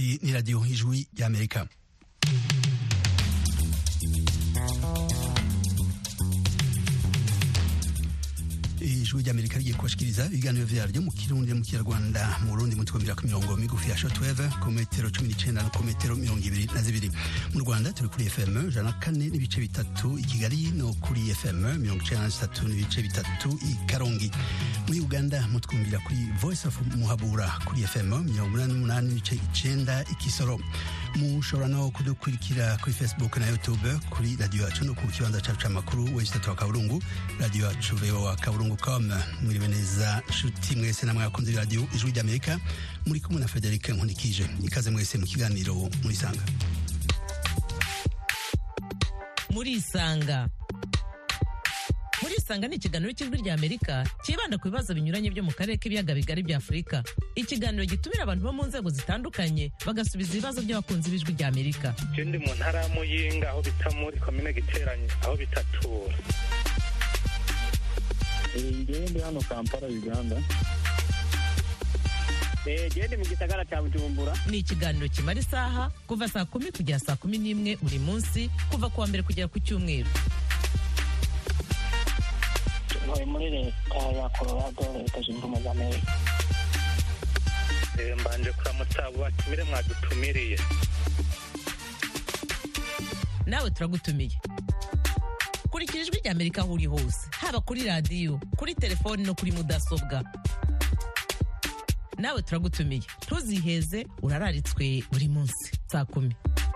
Iyi ni radiyo ijwi ry'amerika ijwi ry'amerika rigiye kubashikiriza ibiganiro vyaryo mu kirundi mu kinyarwanda mu burundi mu twumvira ku mirongo migufi ya shortwave ku metero cumi n'icenda no ku metero mirongo ibiri na zibiri mu rwanda turi kuri fm ijana na kane n'ibice bitatu i kigali no kuri fm mirongo icenda na zitatu n'ibice bitatu i karongi muri uganda mutwumvira kuri voice of muhabura kuri fm mirongo umunani n'umunani n'ibice icenda i kisoro mushobora no kudukurikira kuri facebook na youtube kuri radiyo yacu no ku kibanza cacu c'amakuru wesitatu wa kaburungu radiyo yacu voa kaburungu com mwiriwe neza nshuti mwese namwe abakunzi b'iradiyo ijwi ry'amerika muri kumwe na frederic nkunikije ikaze mwese mu kiganiro murisanga murisanga murisanga ni ikiganiro cy'ijwi rya amerika cyibanda ku bibazo binyuranye byo mu karere k'ibiyaga bigari bya afurika ikiganiro gitumira abantu bo mu nzego zitandukanye bagasubiza ibibazo by'abakunzi b'ijwi rya amerika je ndi mu ntara ya muyinga aho bita muri komine giteranye aho bitatura ngewe ndi hano kampala uganda gende mu gisagara cya bujumbura ni ikiganiro kimara isaha kuva saa kumi kugera saa kumi n'imwe buri munsi kuva ku wa mbere kugera ku cyumweru ntuye muri leta ya colorado leta zunze ubumwe za amerika Eh, mbanje kuramutsa abo batumire mwadutumiriye nawe turagutumiye kurikira ijwi rya amerika aho uri hose haba kuri radiyo kuri telefoni no kuri mudasobwa nawe turagutumiye ntuziheze urararitswe buri munsi saa kumi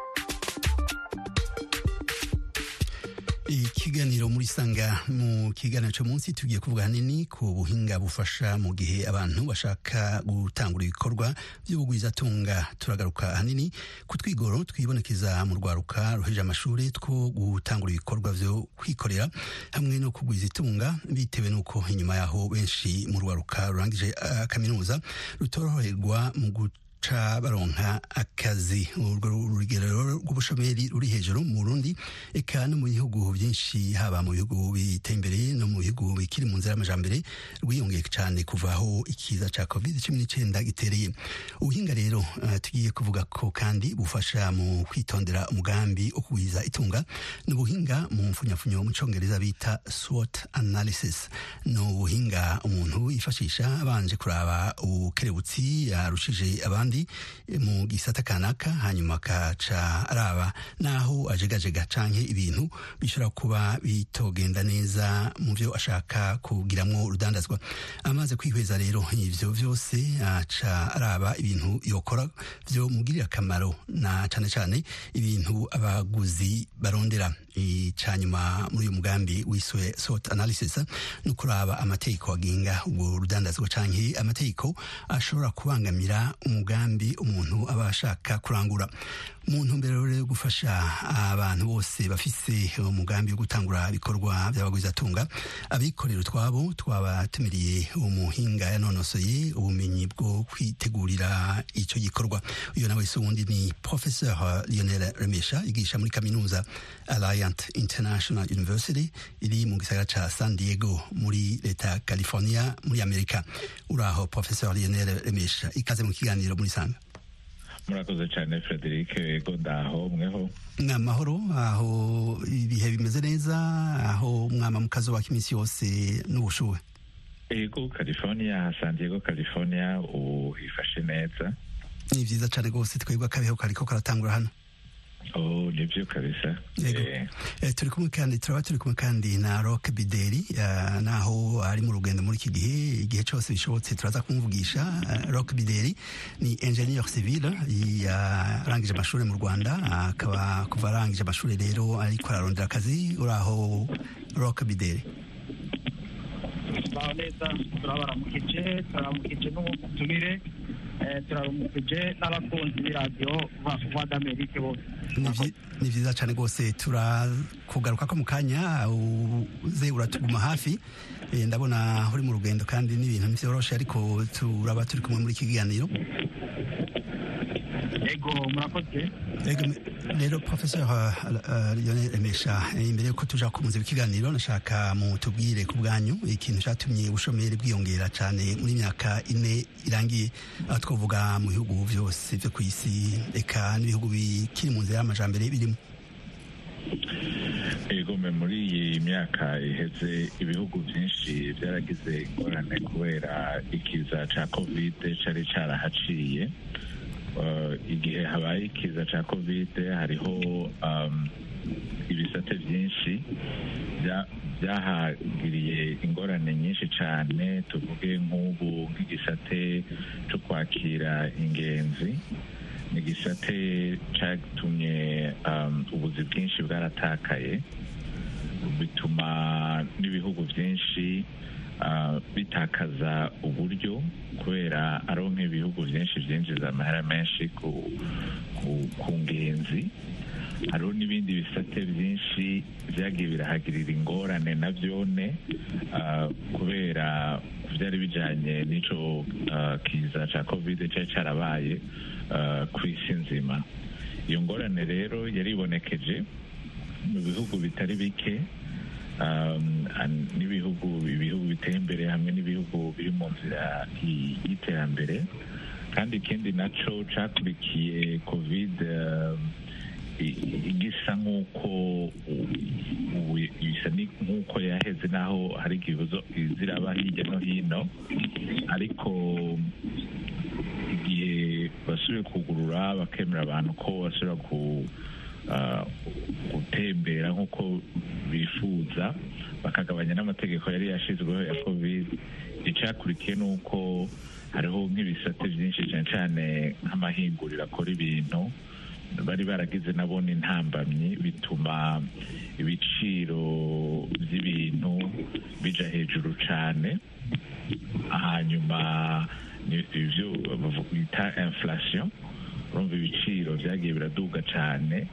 ikiganiro muri sanga mu kiganiro cyo munsi tugiye kuvuga hanini ku buhinga bufasha mu gihe abantu bashaka gutangura ibikorwa by'ubugwizatunga turagaruka hanini ku twigoro twibonekeza mu rwaruka ruheje amashuri two gutangura ibikorwa byo kwikorera hamwe no kugwiza itunga bitewe n'uko inyuma yaho benshi mu rwaruka rurangije uh, kaminuza rutoroherwa mu guca baronka akazi urwo rugero rw'ubushomeri ruri hejuru mu Burundi eka no mu bihugu byinshi haba mu bihugu biteye imbere no mu bihugu bikiri mu nzira y'amajambere rwiyongeye cyane kuva aho ikiza ca covid cumi n'icyenda gitereye ubuhinga rero uh, tugiye kuvuga ko kandi bufasha mu kwitondera umugambi wo kugwiza itunga ni ubuhinga mu mfunyafunyo mu congereza bita SWOT analysis ni ubuhinga umuntu yifashisha abanje kuraba ubukerebutsi yarushije abandi mu gisata kanaka hanyuma akaca araba naho ajegajega canke ibintu bishobora kuba bitogenda neza mu byo ashaka kugiramwo urudandazwa amaze kwihweza rero ivyo vyose aca araba ibintu yokora vyo mugirira akamaro na cane cane ibintu abaguzi barondera icanyuma muri uyu mugambi wiswe SWOT analysis no kuraba amategeko agenga ubwo rudandazwa canke amategeko ashobora kubangamira umugambi umuntu aba ashaka kurangura mu ntumbero rero yo gufasha abantu bose bafise umugambi wo gutangura ibikorwa by'abagwizatunga abikorera utwabo twabatumiriye umuhinga yanonosoye ubumenyi bwo kwitegurira icyo gikorwa uyu nawe se wundi ni professeur Lionel Remesha yigisha muri kaminuza Alliant International University iri mu gisagara ca San Diego muri leta ya California muri Amerika uraho professeur Lionel Remesha ikaze mu kiganiro muri sanga murakoze cyane frederic ego ndaho mweho ni amahoro aho ibihe bimeze neza aho mwama mu kazuba k'iminsi yose n'ubushuhe ego california san diego california ubu hifashe neza ni vyiza cane rwose twebwe akabeho kariko karatangura hano oh nibyo kabisa Yego. Eh, Eh, turi kumwe kandi turaba turi kumwe kandi na Rock Bideri eh, naho ari mu rugendo muri iki gihe igihe cyose bishobotse turaza kumuvugisha Eh, Rock Bideri ni ingenieur civil yarangije amashuri mu Rwanda akaba kuva arangije amashuri rero ariko ararondera akazi uraho Rock Bideri baho neza turabaramukije turabaramukije n'ubutumire eh, turabaramukije n'abakunzi b'iradiyo voix d'Amerique bose Ni vyi- ni vyiza cyane rwose turakugaruka ko mu kanya uze uratuguma hafi Eh, ndabona uri mu rugendo kandi n'ibintu ntivyoroshe ariko turaba turi kumwe muri iki kiganiro yego murakoze Ego, rero professor uh, uh, lionel emesha eh, imbere yuko tuja kumuza ikiganiro nashaka mutubwire ku bwanyu ikintu catumye ubushomeri bwiyongera cane muri myaka ine irangiye aho twovuga mu bihugu vyose vyo kw'isi eka n'ibihugu bikiri mu nzira y'amajambere birimo egome muri iyi myaka iheze ibihugu byinshi byaragize ingorane kubera ikiza ca kovide cari carahaciye Uh, igihe habaye ikiza ca kovide hariho um, ibisate byinshi bya- byahagiriye ingorane nyinshi cyane tuvuge nk'ubu nk'igisate cyo kwakira ingenzi ni igisate cyatumye um, ubuzi bwinshi bwaratakaye bituma n'ibihugu byinshi uh, bitakaza uburyo kubera ariho nk'ibihugu byinshi byinjiza amahera menshi ku, ku, ku ngenzi hariho n'ibindi bisate byinshi byagiye birahagirira ingorane na byone uh, kubera byari bijyanye n'ico uh, kiza cya covid cyari cyarabaye uh, ku isi nzima iyo ngorane rero yaribonekeje mu bihugu bitari bike um, an- n'ibihugu ibihugu biteye imbere hamwe n'ibihugu biri mu nzira y- y'iterambere kandi ikindi naco cakurikiye covid um, i- i- igisa nk'uko u- ubu isa ni- nk'uko yaheze naho hari ikibazo ziraba hirya no hino ariko igihe basubiye kugurura bakemera abantu ko basubira ku ah, gutembera nk'uko bifuza bakagabanya n'amategeko yari yashyizweho ya covid icyakurikiye ni uko hariho nk'ibisate byinshi cyane cyane nk'amahinguriro akora ibintu bari baragize nabo n'intambamyi bituma ibiciro by'ibintu bija hejuru cyane hanyuma ni ibyo bavu- bita inflation urumva ibiciro byagiye biraduga cyane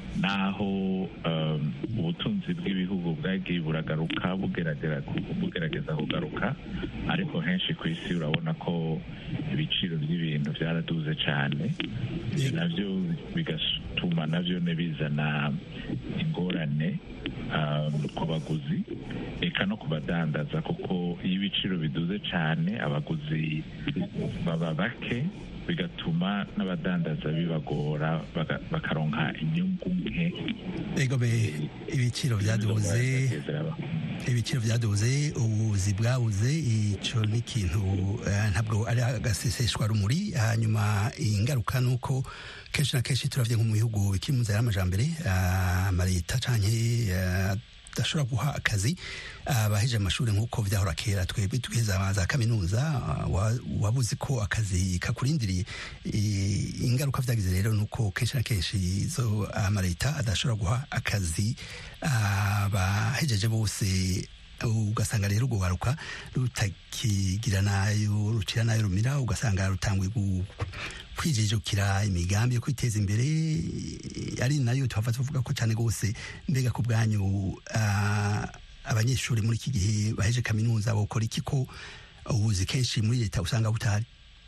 naho um, ubutunzi bw'ibihugu bwagiye buragaruka bugeragera bugerageza kugaruka ariko henshi ku isi urabona ko ibiciro by'ibintu byaraduze cyane ibyo nabyo bigatuma nabyo ne bizana ingorane um, ku baguzi eka no ku badandaza kuko iyo ibiciro biduze cyane abaguzi baba bake bigatuma n'abadandaza bibagora baga- bakaronka inyungu nke egobe ibiciro byaduze ibiciro byaduze ubuzi bwabuze icyo ni ikintu eh, ntabwo ari agaseseshwa rumuri hanyuma ingaruka ni uko kenshi na kenshi turavye nko mu bihugu bikiri mu nzira y'amajambere ah, amaleta canke eh, adashobora guha akazi abaheje amashuri nk'uko vyahora kera twebwe tugeza za kaminuza ah, wa- wabuze ko akazi kakurindiriye I- ingaruka vyagize rero ni uko kenshi na kenshi izo amaleta adashobora guha akazi abahejeje bose ugasanga rero urwo waruka rutakigira nayo rucira nayo rumira ugasanga rutanguye gu- kwijijukira imigambi yo kwiteza imbere ari nayo tuhava tuvuga ko cyane rwose mbega ku bwanyu ah, abanyeshuri muri iki gihe baheje kaminuza bokora iki ko ubuzi kenshi muri leta usanga butahari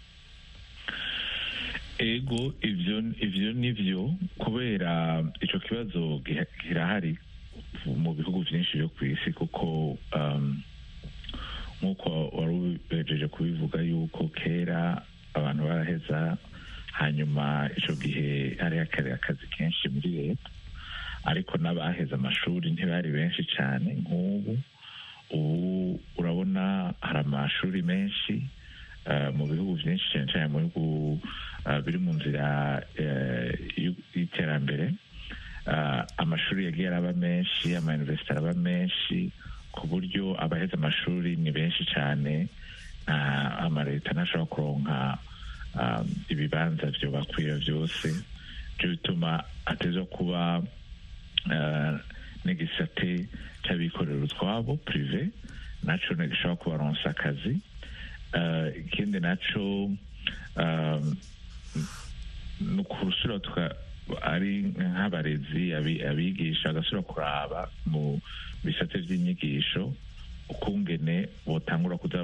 ego ivyo ivyo nivyo kubera ico kibazo giha- kirahari mu bihugu vyinshi vyo kw'isi kuko um, nk'uko wari ubejeje kubivuga yuko kera abantu baraheza hanyuma ico gihe hari hakari akazi kenshi muri leta ariko n'abaheze amashuri ntibari benshi cyane nk'ubu ubu urabona hari amashuri menshi eh, mu bihugu byinshi cyane cyane mu bihugu eh, biri mu nzira eh, y'u- y'iterambere Eh, amashuri yagiye araba menshi amayuniversite araba menshi ku buryo abaheze amashuri ni benshi cyane nta amaleta ntashobora kuronka um, ibibanza vyo bakwira vyose byo bituma ateza kuba eh, n'igisate cy'abikorera utwabo prive naco ntigishobora kubaronsa akazi Eh, ikindi naco um, ni ukurusura tuka ari nk'abarezi abi- abigisha bagasubira kuraba mu bisate by'inyigisho ukungene botangura kuza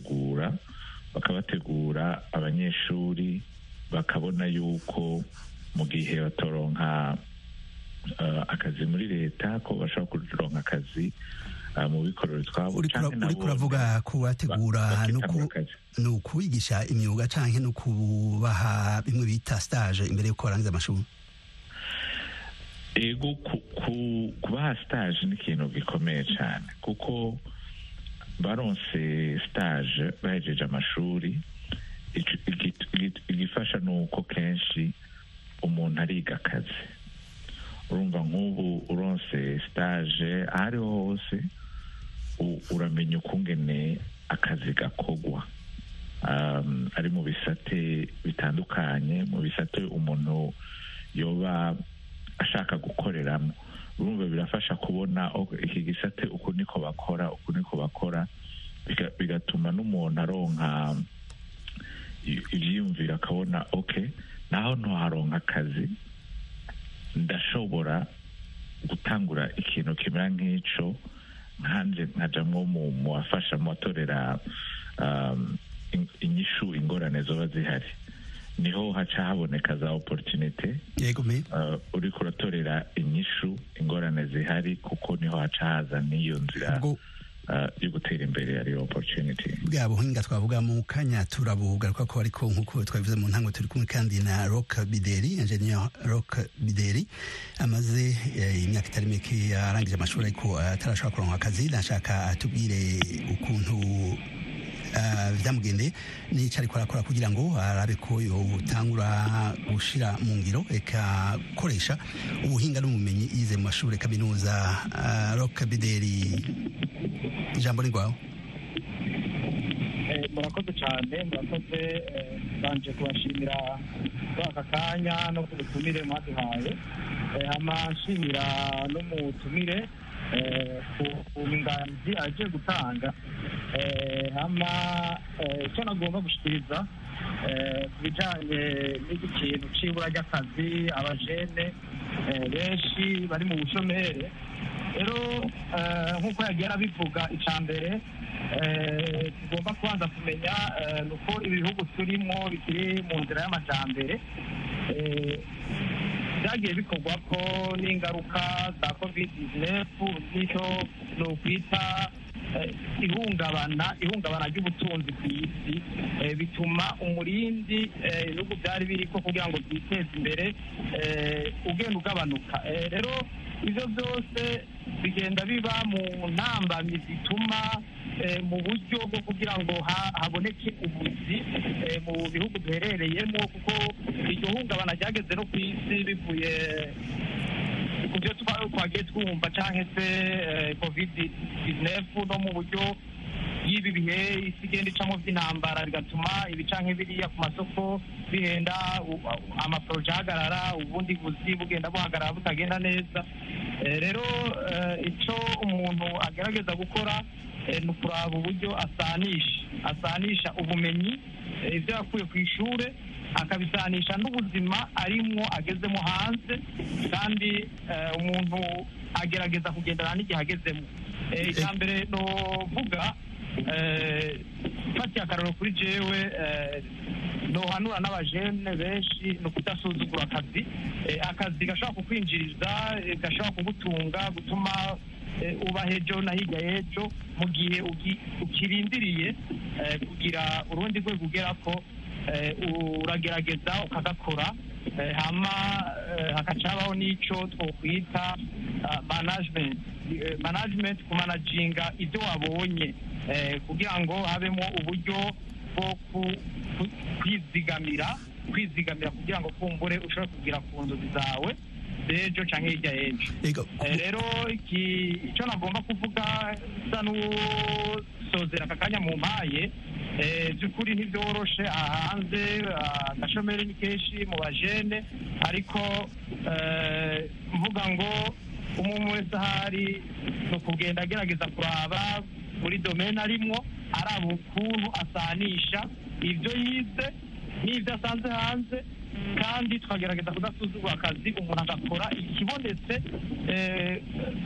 barabategura bakabategura abanyeshuri bakabona yuko mu gihe batoronka eh, akazi muri leta ko bashobora kuronka akazi eh, mu bikorero twabo uriko canke nabo uravuga kubategura ba- no bakitangura ku- akazi. ni ukubigisha imyuga canke no kubaha bimwe bita stage imbere yuko barangiza amashuri ego ku- ku- kubaha stage ni ikintu gikomeye cyane kuko baronse stage bahejeje amashuri ico- igi- igi- igifasha ni uko kenshi umuntu ariga akazi urumva nk'ubu uronse stage aho ariho hose u- uramenya ukungene akazi gakogwa um, ari mu bisate bitandukanye mu bisate umuntu yoba ashaka gukoreramo urumva birafasha kubona ok, iki gisate uku niko bakora uku niko bakora biga- bigatuma n'umuntu aronka i- ivyiyumviro akabona ok naho ntoharonka akazi ndashobora gutangura ikintu kimera nk'ico nkanje nkajamwo mu mu bafasha mu batorera um, in- inyishu ingorane zoba zihari niho haca haboneka za opportunity yego me uh, uriko uratorera inyishu ingorane zihari kuko niho haca haza n'iyo nzira ubwo uh, yo gutera imbere ariyo opportunity bwa buhinga twavuga mu kanya turabugaruka ko ariko nk'uko twabivuze mu ntango turi kumwe kandi na rock bideri ingenieur rock bideri amaze eh, imyaka itari mike arangije amashuri ariko atarashobora kuronka akazi nashaka atubwire ukuntu ah, vyamugendeye n'ico ariko arakora kugira ngo arabe ko yotangura gushira mu ngiro eka koresha ubuhinga n'ubumenyi yize mu mashuri kaminuza Ah, rock bideri ijambo ni rwawe Eh, murakoze cyane murakoze eh, mbanje kubashimira kuri aka kanya no ku butumire mwaduhaye Eh, hama nshimira n'umutumire eh, ku ku nganzi aje gutanga Eh, hama eh, icyo nagomba gushikiriza eh, ku bijanye n'iki kintu c'ibura ry'akazi abajene eh, benshi bari mu bushomere rero eh, nk'uko yagiye arabivuga icya mbere eh, tugomba kubanza kumenya eh, ni uko ibihugu turimo bikiri mu nzira y'amajyambere eh, byagiye bikorwa ko n'ingaruka za covid 19 bityo ni ukwita eh, ihungabana ihungabana ry'ubutunzi ku isi eh, bituma umurindi eh, ibihugu byari biriko kugira ngo byiteze imbere eh, ugenda ugabanuka Eh, rero ibyo byose bigenda biba mu ntambamyi zituma eh, mu buryo bwo kugira ngo ha- haboneke ubuzi eh, mu bihugu duherereyemo kuko iryo hungabana ryageze no ku isi bivuye ku byo twa- twagiye twumva cyangwa se covid 19 no mu buryo y'ibi bihe isi igenda icamo by'intambara bigatuma ibicanke biriya ku masoko bihenda u- amaporoje ahagarara ubundi buzi bugenda buhagarara butagenda neza Eh, rero eh, icyo umuntu agerageza gukora eh, ni ukuraba uburyo asanisha asanisha ubumenyi eh, ibyo yakuye ku ishuri akabisanisha n'ubuzima arimwo agezemo hanze kandi eh, umuntu agerageza kugendana n'igihe agezemo Eh, icya mbere novuga eh, mfatiye akararo kuri jewe eh, nohanura n'abajene benshi ni ukudasuzugura akazi Eh, akazi gashobora kukwinjiriza eh, gashobora kugutunga gutuma eh, uba hejo na hirya y'ejo mu gihe ugi- ukirindiriye eh, kugira urundi rwego ugera ko eh, uragerageza ukagakora eh, hama eh, hakaca habaho n'ico twokwita ah, management Eh, management kumanaginga ibyo wabonye eh, kugira ngo habemo uburyo bwo ku- ku- kwizigamira kwizigamira kugira ngo kumbure ushobore kugira ku nzozi zawe z'ejo cyangwa hirya y'ejo Ego, Eh, rero iki- icyo nagomba kuvuga bisa n'usozera aka kanya mu mpaye eh, by'ukuri ntibyoroshe aha hanze ah, agashomeri ni kenshi mu bajene ariko eh, mvuga ngo umuntu wese ahari ni ukugenda agerageza kuraba muri domene arimwo araba ukuntu asanisha ibyo yize n'ibyo asanze hanze kandi tukagerageza kudasuzugura akazi umuntu agakora ikibonetse eh,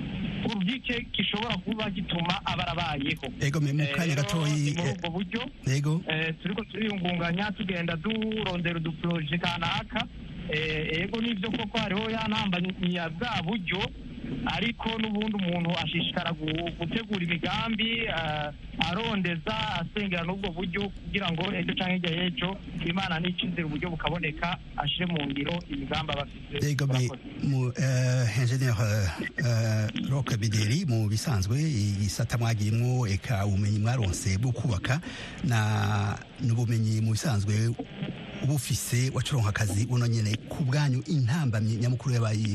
urugike gishobora kuba gituma aba arabayeho ego me mu Eh, kanya rero gatoyi ni muri eh, ubwo buryo ego eh, turiko turiyungunganya tugenda durondera uduporoje kanaka Eh, ego nivyo koko hariho ya ntambamyi ya bwa buryo ariko n'ubundi umuntu ashishikara gu- gutegura imigambi eh, arondeza asengera n'ubwo buryo kugira ngo ejo canke hirya y'ejo imana n'icizera uburyo bukaboneka ashire mu ngiro imigambi aba afise ego me Murakoze. mu uh, engineer uh, Rock Bideri mu bisanzwe igisata mwagirimwo eka ubumenyi mwaronse bwo kubaka na n'ubumenyi mu bisanzwe ubufise wacuronka akazi buno nyene ku bwanyu intambamyi nyamukuru yabaye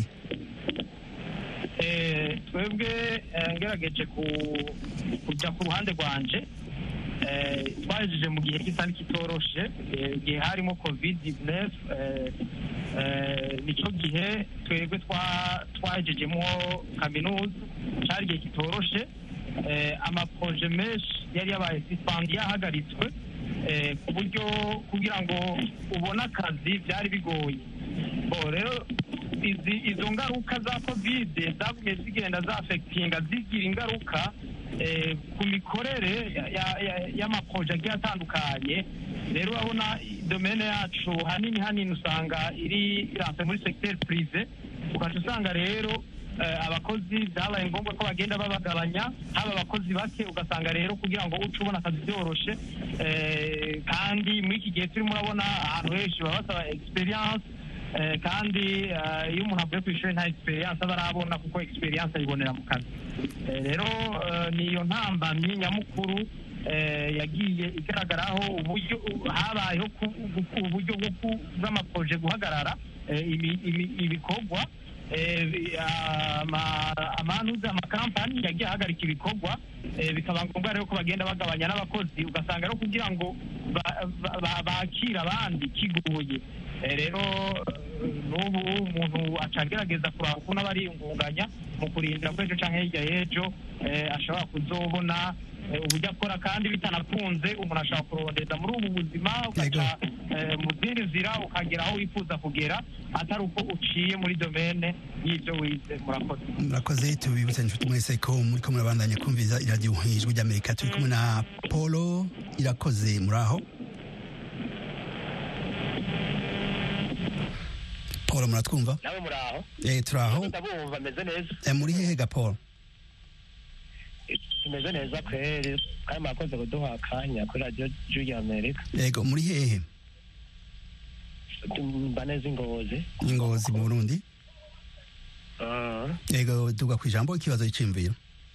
Eh, twebwe eh, ngerageje ku- kujya ku ruhande rwanje eh, twahejeje mu gihe kitari kitoroshe eh, igihe harimo covid 19 eh, eh, nicyo gihe twebwe twa- twahejejemo kaminuza cyari igihe kitoroshe eh, amaproje menshi yari yabaye sisipandi yahagaritswe eh, ku buryo kugira ngo ubone akazi byari bigoye bo rero izi izo ngaruka za kovide zagumye zigenda zafekitinga zigira ingaruka eh, ku mikorere ya- ya- ya- y'amaproje agiye atandukanye rero urabona domene yacu hanini hanini usanga iri iranse muri segiteri purive ugaca usanga rero eh, abakozi byabaye ngombwa ko bagenda babagabanya haba abakozi bake ugasanga rero kugira ngo uce ubona akazi byoroshe eh, kandi muri iki gihe turimo urabona ahantu henshi baba basaba experience Eh, kandi eh, iyo umuntu avuye ku ishuri nta experience aba arabona kuko experience ayibonera mu kazi Eh, rero eh, ni iyo ntambamyi nyamukuru eh, yagiye igaragaraho uburyo habayeho ku- ku- uburyo bwo ku- bw'amaproje guhagarara eh, imi- imi- ibikorwa eh, bi- ama- amanuza amakampani yagiye ahagarika ibikorwa eh, bikaba ngombwa rero ko bagenda bagabanya n'abakozi ugasanga rero kugira ngo ba- ba- ba- bakire abandi kigoye Eh, rero eh, n'ubu umuntu aca agerageza kuraba ukuntu aba ariyungunganya mu kurindira ko ejo canke hirya y'ejo eh, ashobora kuzobona eh, uburyo akora kandi bitanakunze umuntu ashobora kurondeza muri ubu buzima ugaca eh, mu zindi nzira ukagera aho wifuza kugera atari uko uciye muri domene y'ibyo wize murakoze murakoze tubibutse inshuti mwese ko muriko murabandanya kumviza iradiyo ijwi ry'amerika turi kumwe na polo irakoze muraho polo muratwumva nawe muraho eh, turaho ndabumva meze neza eh, muri hehe ga polo tumeze neza kweri kandi mwakoze kuduha akanya kuri radiyo juri amerika yego muri hehe mba neza ingozi ingozi mu burundi yego duga ku ijambo ikibazo c'imviro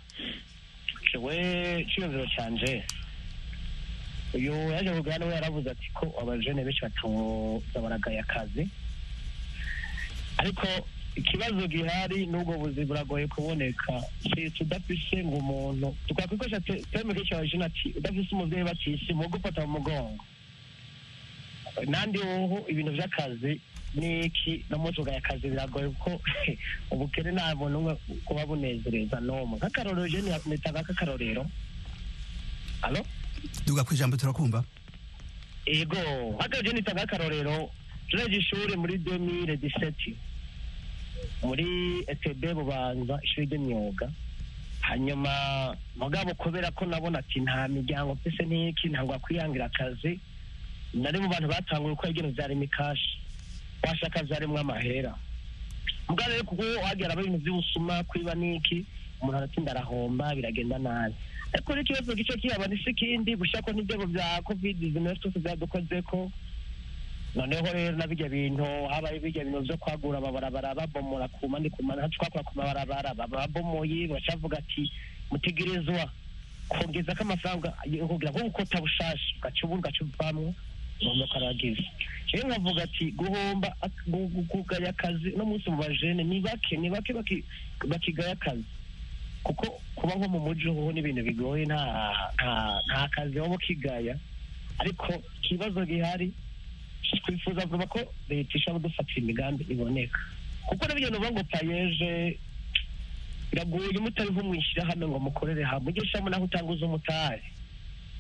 we cyiyumviro cyanje uyu yaje kugana we yaravuze ati ko abajene benshi batoza baragaye akazi ariko ikibazo gihari n'ubwo buzi buragoye kuboneka sisi udafise ngo umuntu tukakwikoresha teme kenshi abajene ati udafise umuvyeyi batisi mu gufata mu mugongo nandi woho ibintu vy'akazi niki no munsi ugaya akazi biragoye kuko ubukene nta muntu umwe kuba bunezereza n'umwe nk'akarorero je nitanga nk'akarorero alo duga ku ijambo turakumva ego haka je nitanga nk'akarorero tureje ishuri muri 2017 muri etb bubanza ishuri ry'imyuga hanyuma mugabo kubera ko nabona ati nta miryango mfise n'iki ntabwo akwiyangira akazi nari mu bantu batanguye uko ibintu vyari mikashi washaka vyarimwo amahera mugabo rero kuko wagera ibintu vy'ubusuma kwiba n'iki umuntu aratinda arahomba biragenda nabi ariko n'ikibazo gice kiyaba ni sikindi bushako n'ibyago vya covid 19 twese vyadukozeko noneho rero na birya bintu habaye birya bintu vyo kwagura amabarabara babomora ku mandi ku mandi hacu twakora ku mabarabara babomoye bacavuga ati mutegerezwa kongezako amafaranga kugira ngo gukota bushasha ugaca ubu ugaca uvamwo ngomba karagize rero nkavuga ati guhomba kugaya akazi no munsi mu bajene ni bake ni bake bakigaya akazi kuko kuba nko mu muji hoho n'ibintu bigoye nta nta kazi waba ukigaya ariko ikibazo gihari twifuza vuba ko leta ishobora kudufatira imigambi iboneka kuko n'ibyo nuvuga ngo payeje biragoye mutari nko mwishyirahamwe ngo mukorere hamwe ujye ushyiramo naho utanguza umutari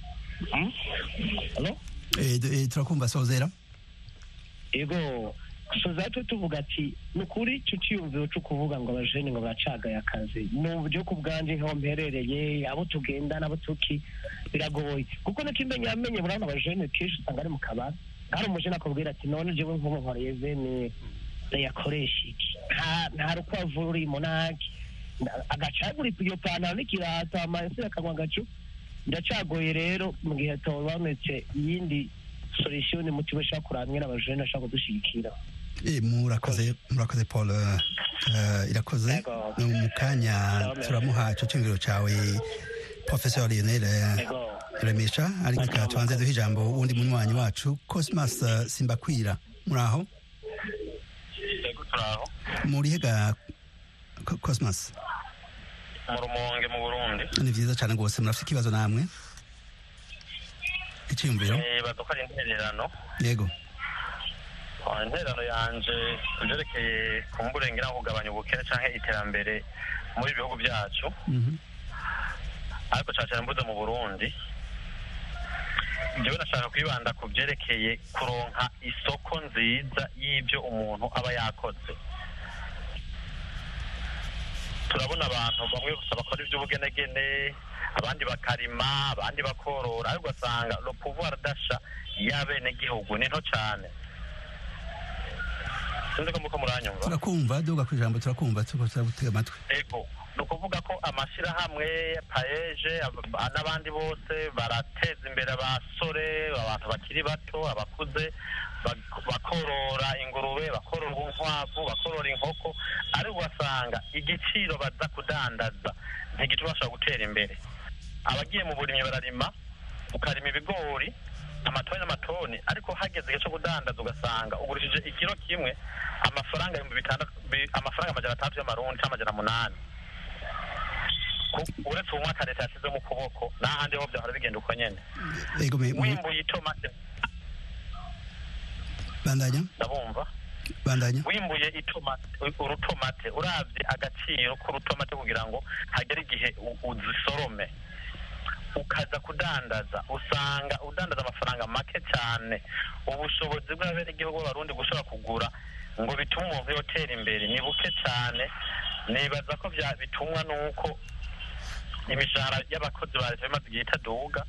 turakumva sozera ego soza twe tuvuga ati ni ukuri icyo cyiyumviro cyo kuvuga ngo abajene ngo baracagaye akazi ni uburyo ku bwanjye nk'aho mperereye abo tugenda n'abo tuki biragoye kuko n'ikimenya yamenye burabona abajene kenshi usanga ari mu kabari hari umujene akubwira ati none jewe nk'ubu nkoreye vene yakoresha iki nta nta rukwavu rurimo ntaki agacagura iyo pantaro n'ikirato amansi akanywa agacu biracagoye rero mu gihe habonetse iyindi solution muti bashaka kuramwe n'abajene ashaka kudushyigikira Eh, murakoze murakoze paul eh, irakoze Yego. mu kanya Yego. turamuha ico cyumviro cawe professeur lionel eh, Yego. remesha ariko reka tubanze duhe ijambo wundi munywanyi wacu cosmas eh, simbakwira muraho yego turaho murihe ga Co- cosmas mu rumonge mu burundi ni vyiza cane rwose murafite ikibazo namwe icyiyumviro baduka ari intererano yego Ah, intererano yanje ibyerekeye kumburengera no kugabanya ubukene canke iterambere muri bihugu byacu Mhm. ariko cyane cyane mvuze mu burundi njyewe nashaka kwibanda ku byerekeye kuronka isoko nziza y'ibyo umuntu aba yakoze turabona abantu bamwe gusa bakora iby'ubugenegene abandi bakarima abandi bakorora ariko ugasanga le pouvoir d'achat y'abenegihugu ni nto cyane sinzi ko muko muranyumva turakumva duga ku ijambo turakumva turiko turagutega amatwi ego ni ukuvuga ko amashyirahamwe paeje ab- n'abandi bose barateza imbere abasore abantu bakiri bato abakuze bak- bakorora ingurube bakorora inkwavu bakorora inkoko ariko ugasanga igiciro baza kudandaza ntigituma bashobora gutera imbere abagiye mu burimyi bararima ukarima ibigori amatoni n'amatoni ariko hageze igihe cyo kudandaza ugasanga ugurishije ikiro kimwe amafaranga ibihumbi bitandatu bi- amafaranga amajana atandatu y'amarundi cyangwa amajana munani Ku- uretse ubumwaka leta yashyize mu kuboko n'ahandi ho byahora bigenda uko nyene yego me- mu- wimbuye itomate bandanya ndabumva bandanya wimbuye itomate urutomate uravye agaciro k'urutomate kugira ngo hagere igihe u- uzisorome ukaza kudandaza usanga udandaza amafaranga make cyane ubushobozi bw'abenegihugu b'abarundi gushobora kugura ngo bitume umuntu yotera imbere ni buke cyane nibaza ko bya- bitumwa n'uko imishahara y'abakozi ba leta bimaze igihe itaduga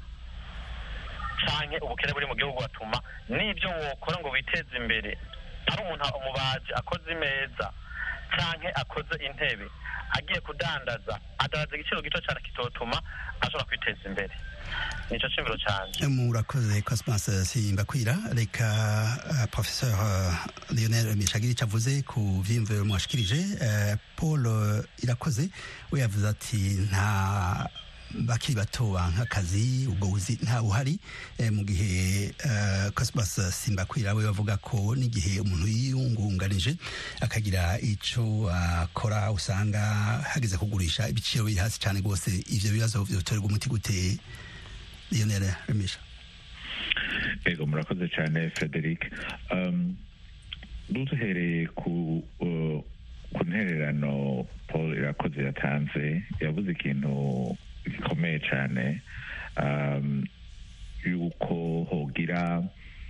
canke ubukene buri mu gihugu batuma n'ibyo wokora ngo witeze imbere ari umuntu umubaji akoze imeza canke akoze intebe agiye kudandaza adandaza igiciro gito cyane kitotuma ashobora kwiteza imbere nico cimviro canje murakoze cosmas simbakwira reka uh, professeur uh, lionel mishagiri ico avuze ku vyiyumviro mwashikirije uh, paul uh, irakoze we yavuze ati nta bakiri bato nk'akazi ubwo buzi nta buhari eh, mu gihe uh, cosmas simbakwira we bavuga ko n'igihe umuntu yiyungunganije akagira ico akora uh, usanga hageze kugurisha ibiciro biri hasi cyane rwose ivyo bibazo vyotorerwa umuti gute lionel remisha ego murakoze cyane frederic um, duhereye ku uh, ku ntererano paul irakoze yatanze yavuze ikintu gikomeye cyane um, yuko hogira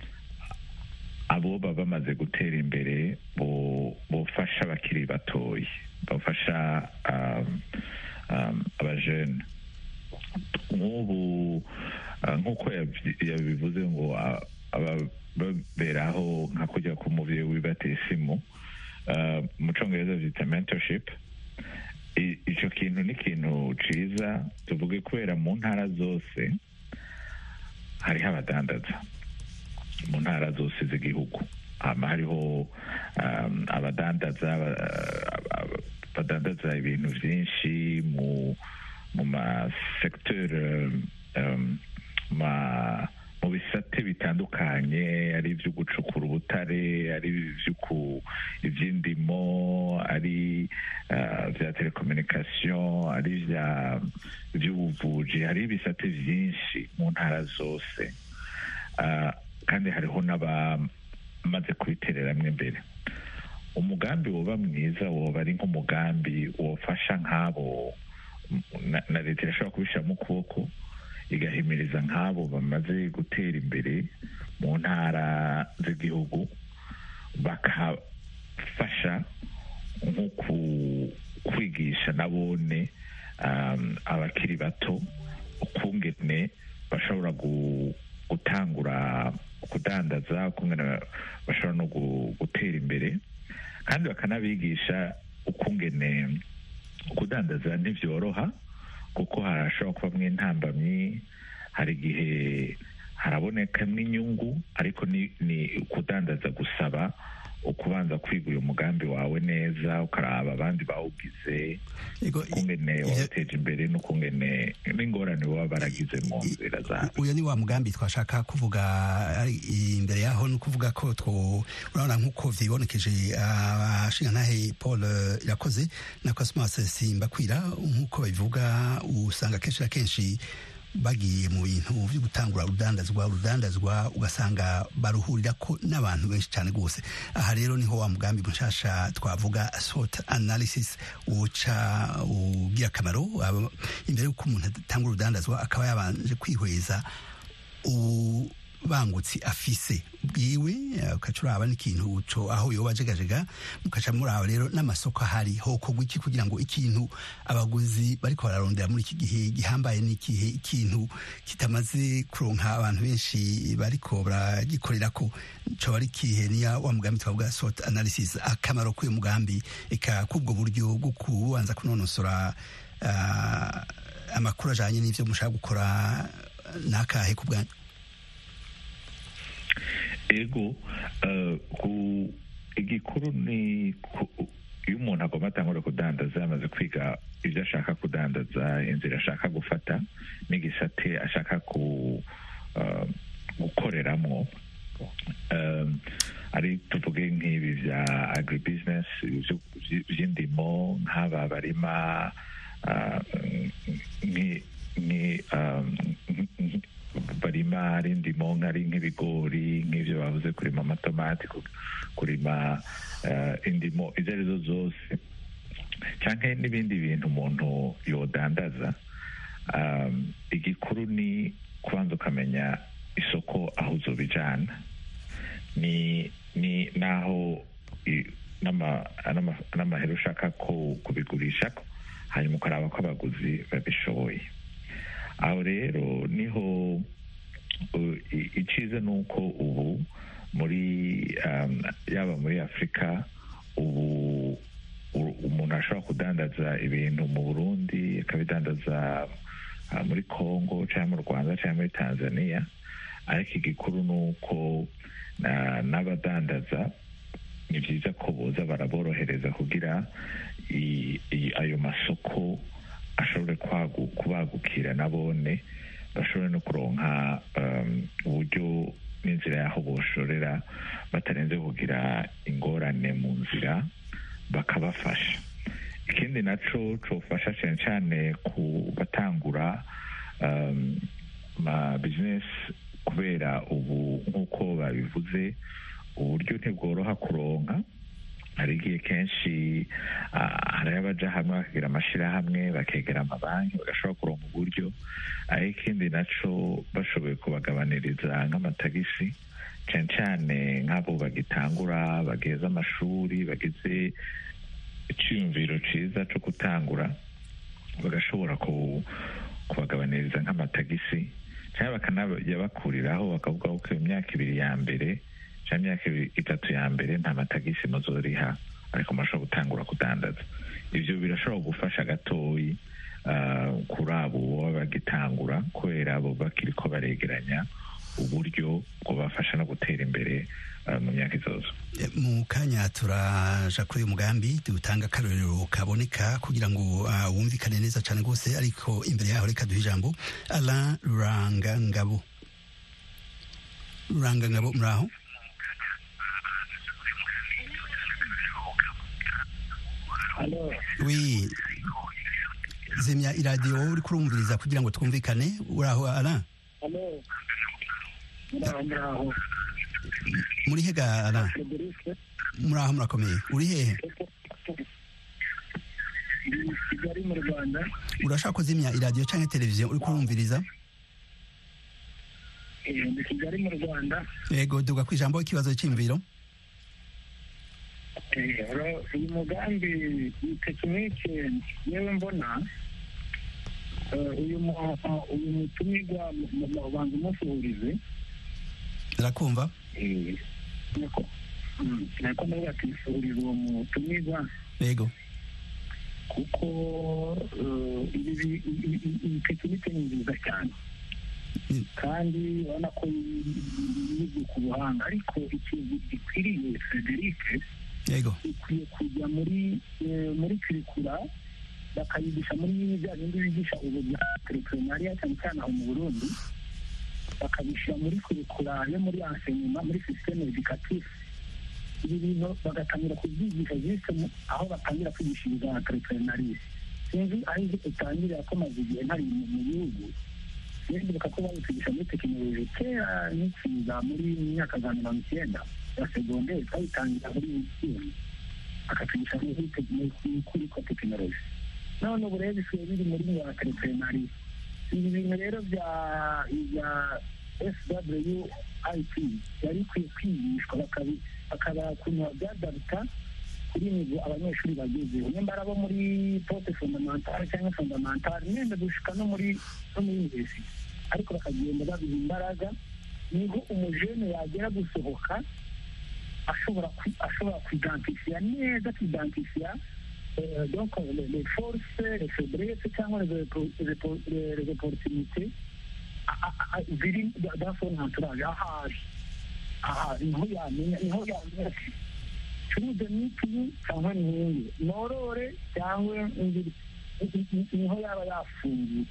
abo baba bamaze gutera imbere bo- bofasha abakiri batoyi bafasha um, um, abajene nk'ubu ah, nk'uko yabi- yabivuze ngo ah, aba- baberaho nka kujya ku muvyeyi wibateye isimu ah, mu congereza vyita mentorship I- ico kintu ni ikintu ciza tuvuge kubera mu ntara zose hariho abadandaza mu ntara zose z'igihugu hama hariho um, abadandaza aba- aba- badandaza ibintu vyinshi mu mu masekteur um, ma mu bisate bitandukanye ari ibyo gucukura ubutare ari iby'uku iby'indimo ari uh, bya telekomunikasiyo ari ibya iby'ubuvuji hari ibisate byinshi mu ntara zose uh, kandi hariho n'abamaze kubitereramwo imbere umugambi woba mwiza woba ari nk'umugambi wofasha nk'abo na, na leta irashobora kubishyiramo ukuboko igahimiriza nk'abo bamaze gutera imbere mu ntara z'igihugu bakafasha nko ku- kwigisha nabone um, abakiri bato ukungene bashobora gu- gutangura kudandaza ukungene bashobora no gu- gutera imbere kandi bakanabigisha ukungene kudandaza ntibyoroha kuko harashobora kubamo intambamyi hari igihe harabonekamo inyungu ariko ni, ni kudandaza gusaba ukubanza kwiga uyu mugambi wawe neza ukaraba abandi bawugize Ego, i- ukungene ivyo- wabateje imbere n'ukungene n'ingorane baba baragize mu nzira zabo uyu ni wa mugambi twashaka kuvuga ari imbere yaho ni ukuvuga ko two urabona nk'uko vyibonekeje abashingantahe paul eh, irakoze na cosmas simbakwira nk'uko babivuga usanga kenshi na kenshi bagiye mu bintu byo gutangura urudandazwa urudandazwa ugasanga baruhurira ko n'abantu benshi cyane rwose aha rero niho wa mugambi mushasha twavuga sort analysis uca ugira akamaro aba- imbere y'uko umuntu atanga urudandazwa akaba yabanje kwihweza ubangutsi afise bwiwe eh, ukaca uraba n'ikintu co aho yoba ajegajega mukaca muraba rero n'amasoko ahari hokorwa iki kugira ngo ikintu abaguzi bariko bararondera muri iki gihe gihambaye n'ikihe ikintu kitamaze kuronka abantu benshi bariko baragikorerako coba ari ikihe niya wa mugambi twavuga sort analysis akamaro k'uyu mugambi eka k'ubwo buryo bwo kubanza kunonosora ah, amakuru ajanye n'ivyo mushaka gukora nakahe ku bwanyu ego eh, ku igikuru ni ku- iyo umuntu agomba atangura kudandaza yamaze kwiga ibyo ashaka kudandaza inzira ashaka gufata n'igisate ashaka ku eh, gukoreramo Eh, ari tuvuge nk'ibi bya agribusiness ibyo- by- by'indimo nk'aba barima ah, nki- nki- um, nki- barima ari indimo nk'ari nk'ibigori nk'ibyo bavuze kurima amatomati ku- kurima eh, indimo izo arizo zose cyangwa n'ibindi bintu umuntu yodandaza um, igikuru ni kubanza ukamenya isoko aho uzobijana ni ni naho i- n'ama- n'ama- n'amahera ushaka ko kubigurisha ko hanyuma ukaraba ko abaguzi babishoboye aho rero niho uh, i- iciza ni uko ubu muri um, yaba muri afurika ubu u- umuntu ashobora kudandaza ibintu mu burundi akabidandaza ah, muri congo cyangwa mu rwanda cyangwa muri tanzania ariko igikuru ni uko na- n'abadandaza ni byiza ko boza baraborohereza kugira i- i- ayo masoko ashobore kwagu- kubagukira nabone bashobore no kuronka um, uburyo n'inzira y'aho boshorera batarenze kugira ingorane mu nzira bakabafasha ikindi naco cofasha cyane cyane ku batangura um, ma business kubera ubu nk'uko babivuze uburyo ntibworoha kuronka hari igihe kenshi ah, hari abaja hamwe bakagira amashirahamwe bakegera amabanki bagashobora kuronka uburyo ariko ikindi naco bashoboye kubagabaniriza nk'amatagisi cyane cyane nk'abo bagitangura bageze amashuri bageze icyiyumviro cyiza cyo gutangura bagashobora ku- kubagabaniriza nk'amatagisi cyangwa bakanayabakuriraho bakavuga ko imyaka ibiri ya mbere cyangwa imyaka ibiri- itatu ya mbere nta matagisi muzoriha ariko murashobora gutangura kudandaza ibyo birashobora gufasha gatoyi ah, kuri abo baba bagitangura kubera abo bakiri ko baregeranya uburyo bwobafasha no gutera imbere ah, mu myaka izoza E, mu kanya turaja kuri uyu mugambi dutanga akarorero kaboneka kugira ngo ah, wumvikane neza cyane rwose ariko imbere yaho reka duhe ijambo Alain Rurangangabo Rurangangabo muri aho hano wi zimya iradiyo wowe uri kurumviriza kugira ngo twumvikane uri aho Alain hano muraho muraho muri hega Alain frederic muri aho murakomeye uri hehe ndi kigali mu rwanda urashaka kuzimya iradiyo cyangwa televiziyo uri kurumviriza Eh, ndi kigali mu rwanda yego duga ku ijambo ikibazo cy'imviro Eh, ro- uyu mugambi iyi tekinike yewe mbona eh, uyu mu- uyu mutumirwa mu- mu- ubanza umusuhurize irakumva eh, niko mm, nako nawe akisuhuriza uwo mutumirwa yego kuko eh, ibi bi- i- i- iyi tekinike ni nziza cyane Mm. kandi urabona ko yibwe ku buhanga ariko ikintu gikwiriye frederic yego ikwiye kujya muri eh, muri kirikura bakayigisha muri bya bindi bigisha ubu bya terepurenariya cyane cyane aho mu burundi bakabishyira muri kurikura yo muri ensenyuma muri sisiteme edikatifu ibi bintu bagatangira kubyigisha jisite aho batangira kwigisha ibya terepurenariya sinzi aho izi utangirira ko maze igihe ntari mu mu gihugu ndibuka ko babitwigisha muri tekinoloji kera n'ikiza muri myaka za mirongo icyenda ya segonderi twabitangira muri misiyoni akatwigisha muri tekinoloji kuri ko tekinoloji none ubu rero bisigaye biri muri ya terepurenariya ibi bintu rero bya bya swit yari ikwiye kwigishwa bakabi- bakaba ukuntu babyadabuta kuri nivo abanyeshuri bagezeho nimba ari abo muri poste fondamentale cyangwa fondamentale mwenda gushika no muri no muri university ariko bakagenda babiha imbaraga niho umujene yagera gusohoka ashobora kwi- ashobora kwidantifiya neza kwidantifiya euh, donc les, les forces les faiblesses cyangwa les, oppo- les, oppo- les, les opportunités a- a- a- ziri da- dans son entourage ahari ahari niho yamenya niho yamenya ati curuze mitiyu cyangwa nkingi norore cyangwa ngiri niho yaba yafungiye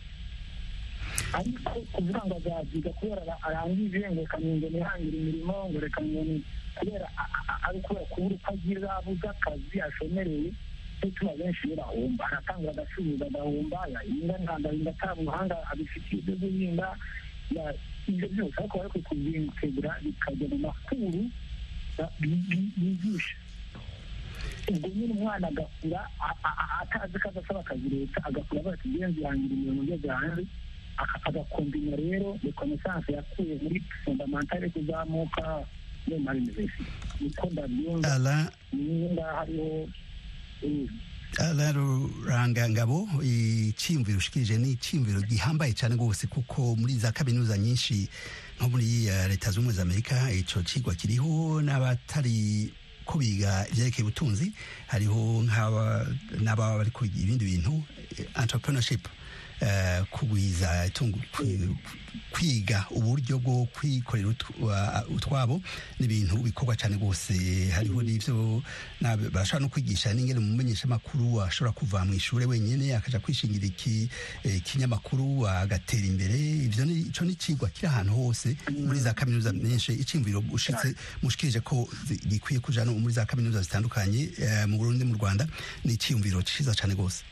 ariko kuvuga ngo azabyiga kubera ara- arangije ngo reka ngo nihangire imirimo ngo reka ngo ni kubera a- a- ari kubera kubura uko agira abuze akazi ashomereye cyo tuma benshi iyo bahomba aratangura agacuruza agahomba yahinga ntandahinda ata buhanga abifitiye ibyo guhinga ya- ibyo byose ariko bari kubitegura bikajya mu makuru ba- bi- bi- bigisha ubwo nyine umwana agakura a- a- a- atazi ko adasaba akazi leta agakura avuga ati ngenzi yangira imirimo ngeze hanze aka- agakombina rero rekonesanse yakuye muri fondamentale kuzamuka yo muri university niko ndabyumva ala niyo ngaho hariho eh, ala rurangangabo icyiyumviro ushikirije ni icyiyumviro gihambaye cyane rwose kuko muri za kaminuza nyinshi nko muri eh, leta zunze ubumwe za amerika icyo kigwa kiriho n'abatari ko biga ibyerekeye ubutunzi hariho nk'aba n'ababa bari kwiga ibindi bintu eh, entrepreneurship eh, kugwiza itungo kwi- kwiga uburyo bwo kwikorera utw- wa- utwabo ni ibintu bikorwa cyane rwose hariho n'ibyo n'ab- barashobora no kwigisha n'ingene umumenyesha makuru ashobora kuva mu ishuri wenyine akaja kwishingira iki eh, ikinyamakuru agatera imbere ivyo ni ico ni cigwa kiri ahantu hose muri za kaminuza nyinshi iciyumviro ushitse mushikirije ko zi- gikwiye kuja no muri za kaminuza zitandukanye eh, mu Burundi mu Rwanda ni iciyumviro ciza cyane rwose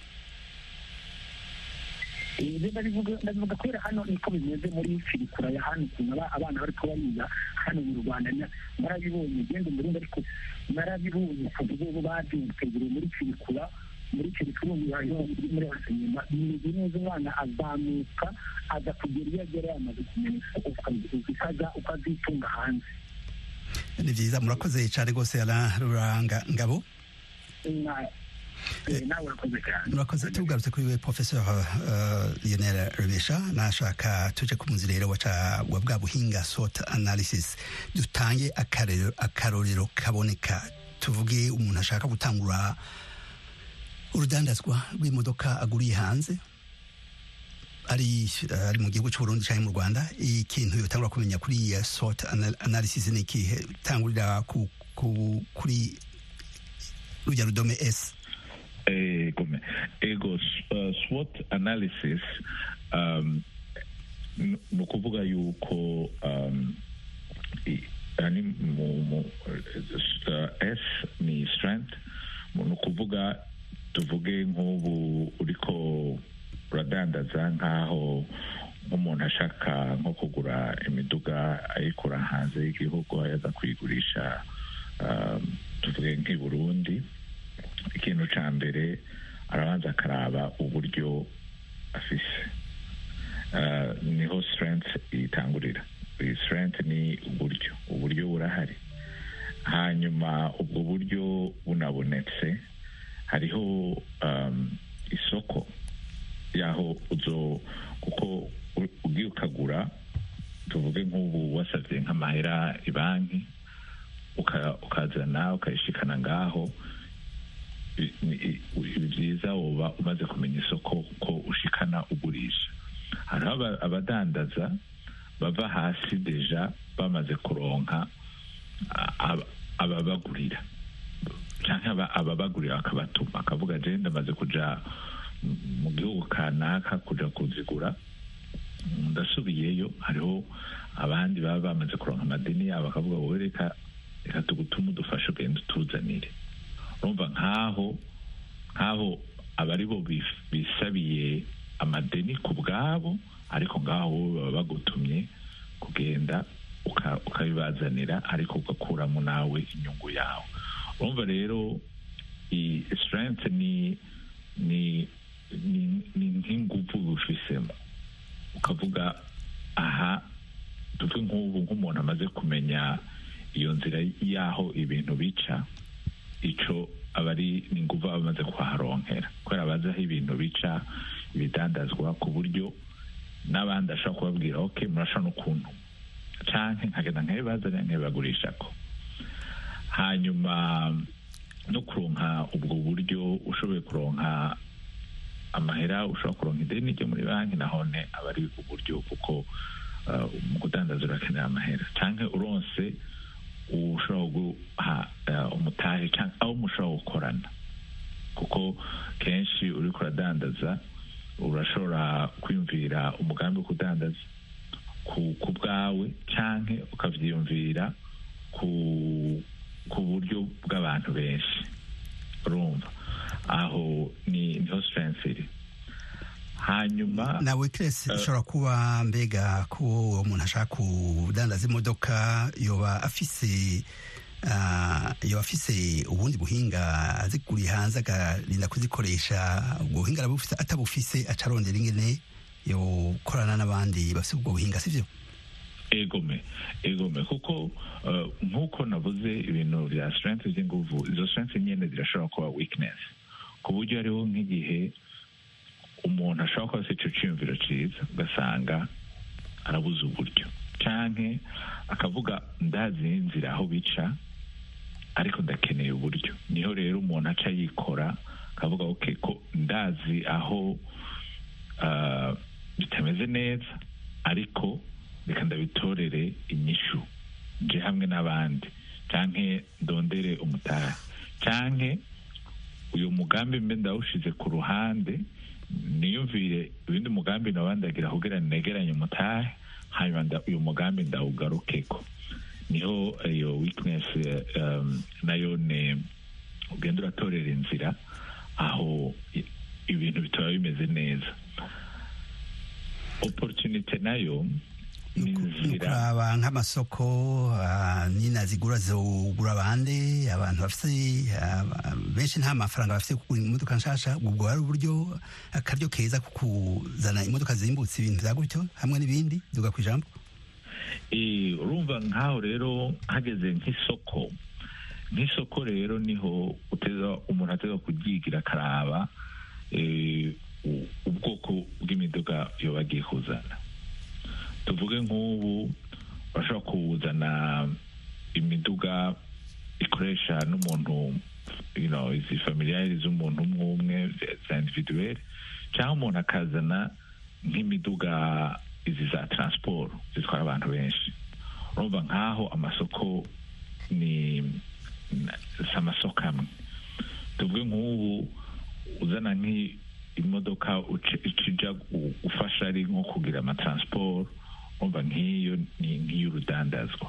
ibyo ndabivuga ndabivuga kubera hano niko bimeze muri firikura ya hano ukuntu aba- abana bari kuba biga hano mu rwanda na- narabibonye genda umurundi ariko narabibonye kuva ubu babyitegereye muri firikura muri firikura ubu hariho muri muri ensenyema bimeze neza umwana azamuka aza kugera iyo agera yamaze kumenya ukaza ukazitunga hanze ni vyiza murakoze cyane rwose ala ruranga ngabo Na- eh, nawe urakoze cyane murakoze tugarutse kuri we professeur uh, lionel rebesha nashaka tuje ku munsi rero waca wa bwa buhinga sort analysis dutange akarero- akarorero kaboneka tuvuge umuntu ashaka gutangura urudandazwa rw'imodoka aguriye hanze ari uh, ari mu gihugu cy'uburundi cyangwa mu rwanda ikintu yotangura kumenya kuri iyi sort ana- analysis ni ikihe tangurira ku, ku, kuri rujya rudome s ego me- ego s- uh, SWOT analysis um, n- ni ukuvuga yuko um, i- ani mu, mu, uh, S ni strength mu- ni ukuvuga tuvuge nk'ubu uriko uradandaza nk'aho nk'umuntu ashaka nko kugura imiduga ayikura hanze y'igihugu ayaza kuyigurisha um, tuvuge nk'i Burundi ikintu cya mbere arabanza akaraba uburyo afise Ah, niho strength itangurira iyi strength ni uburyo uburyo burahari hanyuma ubwo buryo bunabonetse hariho um, isoko yaho uzo kuko u- ugiye ukagura tuvuge nk'ubu wasabye nk'amahera ibanki uka- ukazana ukayishikana ngaho i- i- i- byiza uba umaze kumenya isoko ko ushikana ugurisha hariho aba- abadandaza bava hasi deja bamaze kuronka a- aba- ababagurira cyangwa aba- ababagurira akabatuma akavuga je ndamaze kuja mu- mu gihugu kanaka kuja kuzigura ndasubiyeyo hariho abandi baba bamaze kuronka amadini yabo bakavuga wowe reka reka tugutume udufashe ugenda utuzanire urumva nk'aho nk'aho aba ari bo bif- bisabiye amadeni ku bwabo ariko ngaho wowe baba bagutumye kugenda uka- ukabibazanira ariko ugakuramo nawe inyungu yawe urumva rero iyi strength ni ni ni ni nk'ingufu bifisemo ukavuga aha tuve nk'ubu nk'umuntu amaze kumenya iyo nzira y'aho ibintu bica ico aba ari n'ingufu aba amaze kuharonkera kubera bazi aho ibintu bica ibidandazwa ku buryo n'abandi ashobora kubabwira ok murashobora n'ukuntu canke nkagenda nkabibazanira nkabibagurishako hanyuma no kuronka ubwo buryo ushoboye kuronka amahera ushobora kuronka ideni ryo muri banki nahone aba ari uburyo kuko uh, mu kudandaza urakenera amahera canke uronse ushobora guha uh, umutahe canke aho mushobora gukorana kuko kenshi uriko uradandaza urashobora kwiyumvira umugambi wo kudandaza ku, ku bwawe canke ukavyiyumvira ku ku buryo bw'abantu benshi urumva aho ni niho strength iri hanyuma nawe kirese ishobora kuba mbega ko uwo muntu ashaka kudandaza imodoka yoba afise ah, yoba afise ubundi buhinga aziguriye hanze akarinda kuzikoresha ubwo buhinga arabufise atabufise aca arondera ingene yokorana n'abandi bafise ubwo buhinga sivyo egome egome kuko uh, nk'uko navuze ibintu bya strength by'inguvu izo strength nyene zirashobora kuba weakness ku buryo hariho nk'igihe umuntu ashobora kuba afite ico ciyumviro ciza ugasanga arabuze uburyo canke akavuga ndazi inzira aho bica ariko ndakeneye uburyo niho rero umuntu aca yikora akavuga ok ko ndazi aho uh, bitameze neza ariko reka ndabitorere inyishu nje hamwe n'abandi canke ndondere umutahe canke uyu mugambi mbe ndawushize ku ruhande niyumvire ibindi mugambi nabandagira kugira negeranye umutahe hanyuma nda- uyu mugambi ndawugarukeko niho iyo weakness eh, um, nayo ne ugenda uratorera inzira aho i- ibintu bitaba bimeze neza opportunity nayo ni inzira kuraba nk'amasoko ah, nina zigura zogura bande abantu bafise ah, benshi nta mafaranga bafise kugura imodoka nshasha ubwo ari uburyo akaryo keza ko kuzana imodoka zimbutse ibintu vya gutyo hamwe n'ibindi duga kwijambo Eh, urumva nk'aho rero hageze nk'isoko nk'isoko rero niho uteza umuntu ateza kubyigira akaraba eh, u- ubwoko bw'imiduga yoba agiye kuzana tuvuge nk'ubu bashobora kuzana imiduga ikoresha n'umuntu you know, izi familiyari z'umuntu umwe umwe za individuel cyangwa umuntu akazana nk'imiduga izi za transport zitwara abantu benshi urumva nk'aho amasoko ni na- si amasoko amwe tuvuge nk'ubu uzana nk'imodoka uci- ikija gu- ufasha ari nko kugira amatransport urumva nk'iyo ni nk'iy'urudandazwa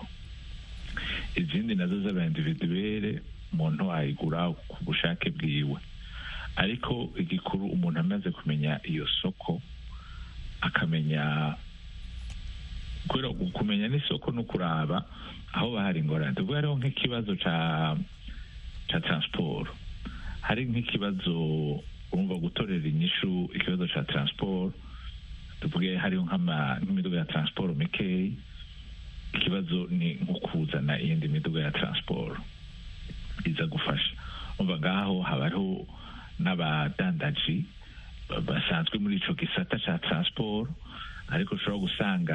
izindi nazo z'aba individuelle umuntu ayigura ku bushake bwiwe ariko igikuru umuntu amaze kumenya iyo soko akamenya kubera kumenya n'isoko no kuraba aho bahari ingorane tuvuge hariho nk'ikibazo ca ca transport hari nk'ikibazo urumva gutorera inyishu ikibazo ca transport tuvuge hariho nk'ama- nk'imiduga ya transport mikeyi ikibazo ni nko kuzana iyindi miduga ya transport iza gufasha umva ngaho haba hariho n'abadandaji ba- basanzwe muri ico gisata ca transport ariko ushobora gusanga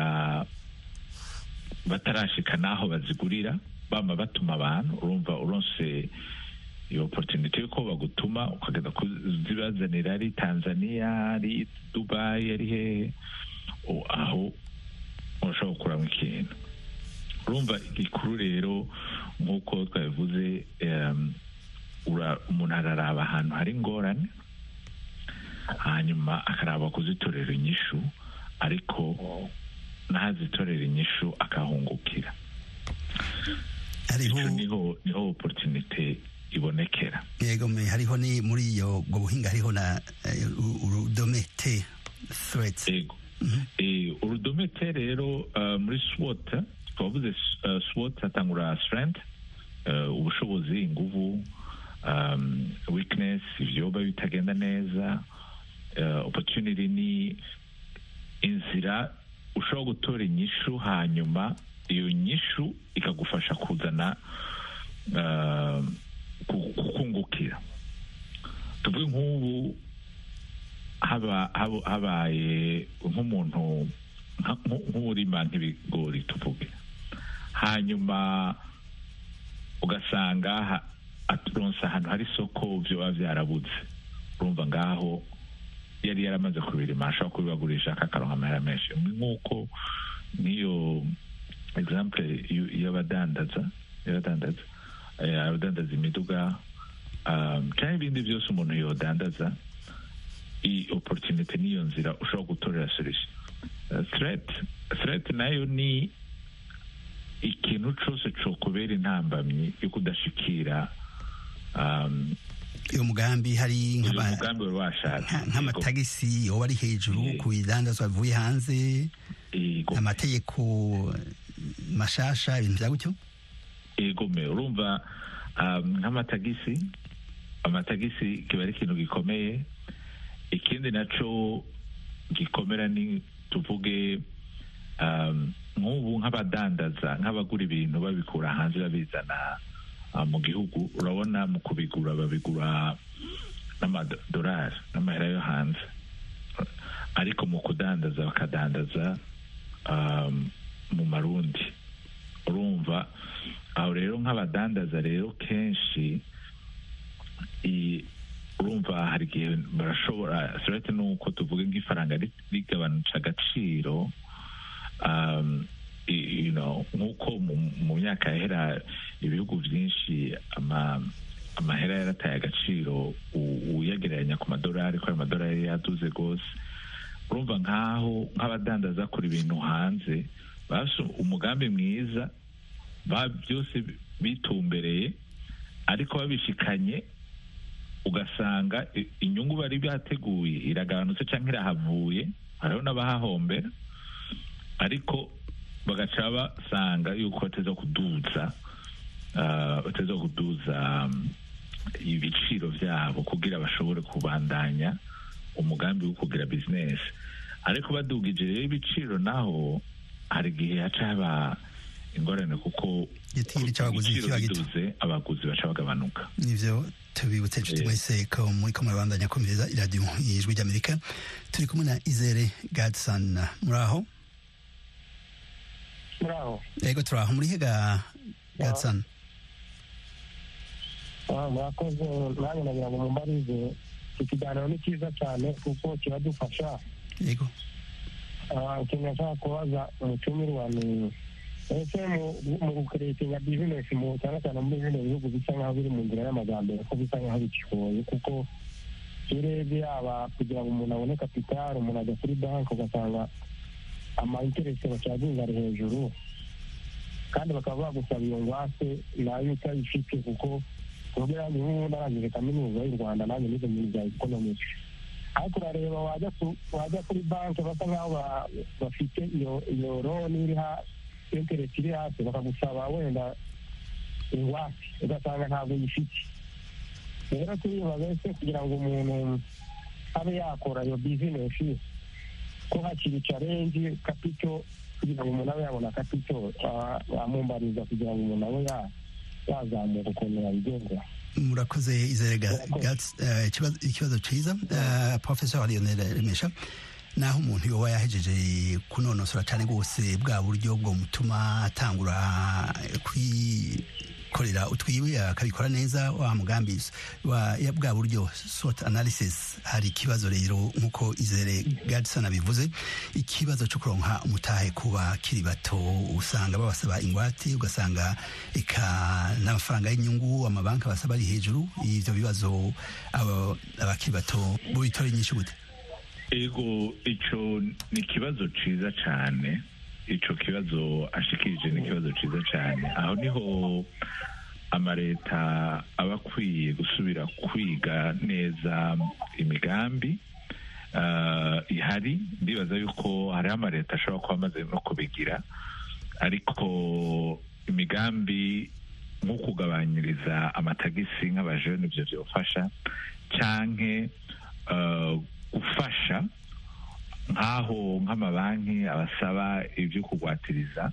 batarashika n'aho bazigurira bama batuma abantu urumva uronse iyo opportunity yuko bagutuma ukagenda kuzibazanira ari tanzania ari dubai ari hehe o- aho urashobora gukuramo ikintu urumva igikuru rero nk'uko twabivuze em, ura- umuntu araraba ahantu hari ingorane hanyuma akaraba kuzitorera inyishu ariko n'ahazitorera inyishu akahungukira hariho ico niho niho opportunity ibonekera yego me hariho ni muri iyo ubwo buhinga hariho na eh, u- urudome t threats ego Eh, urudome T rero uh, muri SWOT twavuze uh, SWOT hatangura strength uh, ubushobozi inguvu um, weakness ivyoba bitagenda neza uh, opportunity ni inzira ushobora gutora inyishu hanyuma iyo nyishu ikagufasha kuzana uh, ku- kukungukira tuvuge nk'ubu haba haba- habaye nk'umuntu nka- nku- nk'urima nk'ibigori tuvuge hanyuma ugasanga ha- aturonse ahantu hari isoko vyoba vyarabuze urumva ngaho yari yaramaze kubirima ashobora kubibagurisha akakaronka amahera menshi nk'uko n'iyo example y'u- y'abadandaza y'abadandaza eh, abadandaza imiduga um, canke ibindi vyose umuntu yodandaza iyi opportunity niyo nzira ushobora gutorera solution Uh, threat threat nayo ni ikintu cose cokubera intambamyi yo kudashikira um, uyu mugambi hari uyu nk'aba- mugambi wari washatse nka- nk'amatagisi yoba ari hejuru Yego. ku bidandazwa bivuye hanze Yego. amategeko mashasha ibintu bya gutyo egome urumva um, nk'amatagisi amatagisi kiba ari ikintu gikomeye ikindi naco gikomera ni tuvuge um, nk'ubu nk'abadandaza nk'abagura ibintu babikura hanze babizana uh, mu gihugu urabona mu kubigura babigura n'amadolari n'amahera yo hanze ariko mu kudandaza bakadandaza um, mu marundi urumva aho rero nk'abadandaza rero kenshi i- urumva hari igihe barashobora surete nuko tuvuge nk'ifaranga ri- rigabanutse agaciro um, i- you know, nk'uko mu- mu myaka yahera ibihugu byinshi ama amahera yarataye agaciro u- uyagereranya ku madolari ko ayo madolari yaduze rwose urumva nk'aho nk'abadandaza kora ibintu hanze bafise umugambi mwiza ba byose bitumbereye ariko babishikanye ugasanga i- inyungu bari bateguye iragabanutse cyangwa irahavuye hariho n'abahahombera ariko bagaca basanga yuko bateza kuduza ah, bateza kuduza um, ibiciro byabo kugira bashobore kubandanya umugambi wo kugira bizinesi ariko badugije rero ibiciro naho hari igihe haca haba ingorane kuko igitiri cy'abaguzi ibiciro kiba gito biduze abaguzi baca bagabanuka nivyo tubibutse inshuti Eh. mwese ko muri ko murabandanya kumviriza iradiyo y'ijwi ry'amerika turi kumwe na izere gadson muri aho muri aho yego turi aho muri hega gadson Ah, murakoze nanjye nagira ngo mumbarize ikiganiro ni cyiza cyane kuko kiradufasha yego Ah, ikintu nashaka kubaza umutumirwa ni ese mu mu gukeretinga bizinesi mu cyane cyane muri bino bihugu bisa nk'aho biri mu nzira y'amajyambere ko bisa nk'aho bikigoye kuko iyo urebye yaba kugira ngo umuntu abone kapitali umuntu ajya kuri banki ugasanga amainteresi bacaginga ari hejuru kandi bakaba bagusaba iyo ngwate nayo utayifite kuko ubwo yanjye nk'ubu narangije kaminuza y'u rwanda nanjye nize mu bintu bya ekonomiki ariko urareba wajya ku- wajya kuri banki basa nk'aho ba- bafite iyo iyo loni iri ha interesi iri hasi bakagusaba wenda ingwate ugasanga ntabwo uyifite rero turibaza ese kugira ngo umuntu abe yakora iyo bizinesi ko hakiri carenji kapito kugira ngo umuntu abe yabona akati icyo bamumbariza kugira ngo umuntu abe ya- yazamuka ukuntu yabigenza murakoze izere Ga- Murakoze. Gats, eh, ikibazo- ikibazo ciza Eh, professor lionel remesha naho umuntu yoba yahejeje kunonosora cyane rwose bwa buryo bwo mutuma atangura kwikorera utwiwe akabikora neza wa mugambi wa ya bwa buryo sort analysis hari ikibazo rero nk'uko izere gadson abivuze ikibazo cyo kuronka umutahe ku bakiri bato usanga babasaba ingwate ugasanga eka n'amafaranga y'inyungu amabanki basaba ari hejuru ivyo bibazo abo- abakiri bato bubitora inyinshi gute ego ico ni ikibazo ciza cane ico kibazo ashikirije ni ikibazo ciza cane aho niho amaleta aba akwiye gusubira kwiga neza imigambi uh, ihari ndibaza yuko hariho amaleta ashobora kuba amaze no kubigira ariko imigambi nko kugabanyiriza amatagisi nk'abajene ivyo vyofasha canke uh, gufasha nk'aho nk'amabanki abasaba ibyo kugwatiriza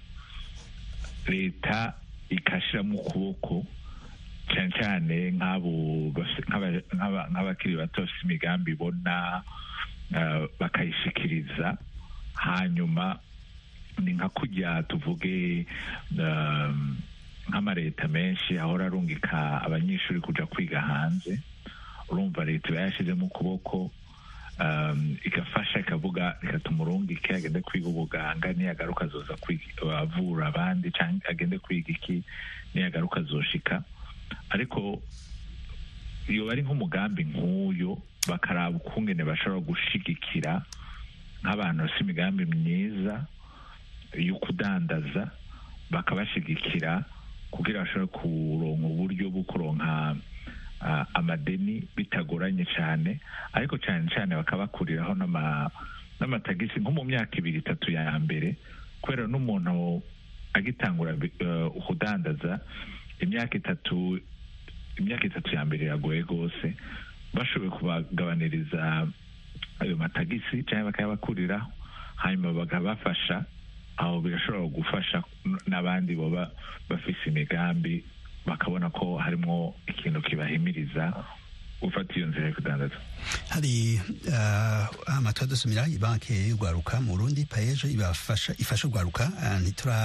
leta ikashiramo ukuboko cyane cyane nk'abo bafise- nk'aba- nk'aba- nk'abakiri bato bafite imigambi ibona uh, bakayishikiriza hanyuma ni nka kurya tuvuge um, nk'amaleta menshi ahora arungika abanyeshuri kuja kwiga hanze urumva leta iba yashizemo ukuboko um, igafasha ikavuga reka tumurungike agende kwiga ubuganga niyagaruka azoza kwiga- avura abandi cyangwa agende kwiga iki niyagaruka azoshika ariko iyo bari nk'umugambi nk'uyo bakaraba ukungene bashobora gushigikira nk'abantu bafite imigambi myiza yo kudandaza bakabashigikira kugira bashobore kuronka uburyo bwo kuronka ah, amadeni bitagoranye cyane ariko cyane cyane bakabakuriraho n'ama- n'amatagisi nko mu myaka ibiri itatu ya mbere kubera n'umuntu agitangura bi- eh, kudandaza imyaka itatu imyaka itatu ya mbere iragoye rwose bashoboye kubagabaniriza ayo matagisi cyangwa bakayabakuriraho hanyuma bakabafasha aho birashobora gufasha n- n'abandi baba bafise imigambi bakabona ko harimo ikintu kibahimiriza gufata iyo nzira yo kudandaza hari uh, amatwa dusumira ibanki y'urwaruka mu Burundi paejo ibafasha ifasha urwaruka uh, ntitura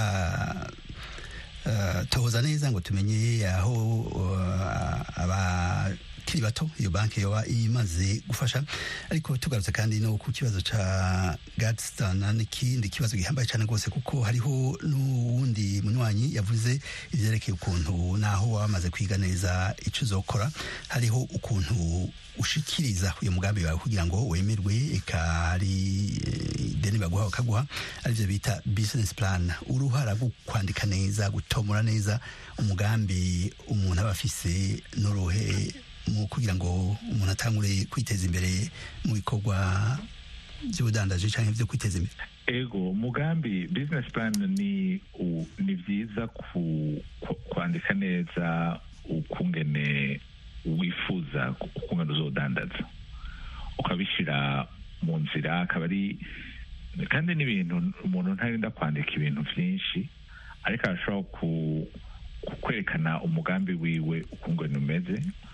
uh, tohoza neza ngo tumenye aho uh, abakiri bato iyo banki yoba imaze gufasha ariko tugarutse kandi no ku kibazo ca Gadstan n'ikindi kibazo gihambaye cyane rwose kuko hariho n'uwundi munywanyi yavuze ivyerekeye ukuntu naho waba wamaze kwiga neza ico uzokora hariho ukuntu ushikiriza uyu mugambi wawe kugira ngo wemerwe eka hari eh, ideni baguha bakaguha arivyo bita business plan uruhara rwo kwandika neza gutomora neza umugambi umuntu aba afise n'uruhe mu kugira ngo umuntu atangure kwiteza imbere mu bikorwa by'ubudandaji cyangwa byo kwiteza imbere ego umugambi business plan ni u- ni byiza ku, ku, kwandika neza ukungene wifuza ukungene uzodandaza ukabishyira mu nzira akaba ari kandi n'ibintu umuntu ntarinda kwandika ibintu byinshi ariko arashobora ku, ku kwerekana umugambi wiwe ukungene umeze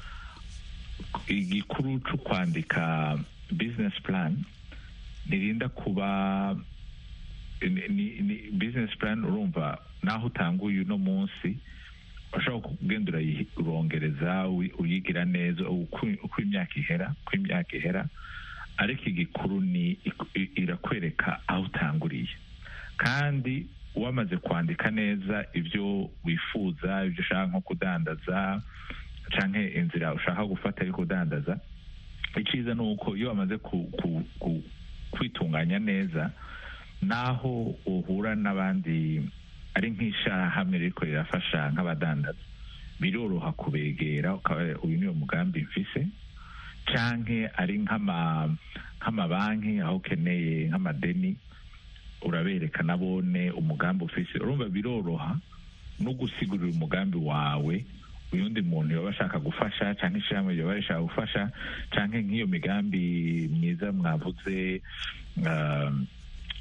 igikuru cyo kwandika business plan ntirinda kuba ni, ni, ni business plan urumva naho utanguye uno munsi ushobora kugenda urayirongereza uyi- uyigira neza uko uko imyaka ihera uko imyaka ihera ariko igikuru ni iku- i- irakwereka aho utanguriye kandi wamaze kwandika neza ibyo wifuza ibyo ushaka nko kudandaza canke inzira ushaka gufata yo kudandaza icyiza ni uko iyo wamaze ku, ku, ku, kwitunganya neza naho uhura n'abandi ari nk'ishirahamwe ririko rirafasha nk'abadandaza biroroha kubegera ukaba uyu niwo mugambi mfise canke ari nk'ama nk'amabanki aho ukeneye nk'amadeni urabereka nabone umugambi ufise urumva biroroha no gusigurira umugambi wawe uyundi muntu yoba ashaka gufasha cyangwa ishyirahamwe yoba rishaka gufasha cyangwa nk'iyo migambi myiza mwavuze um,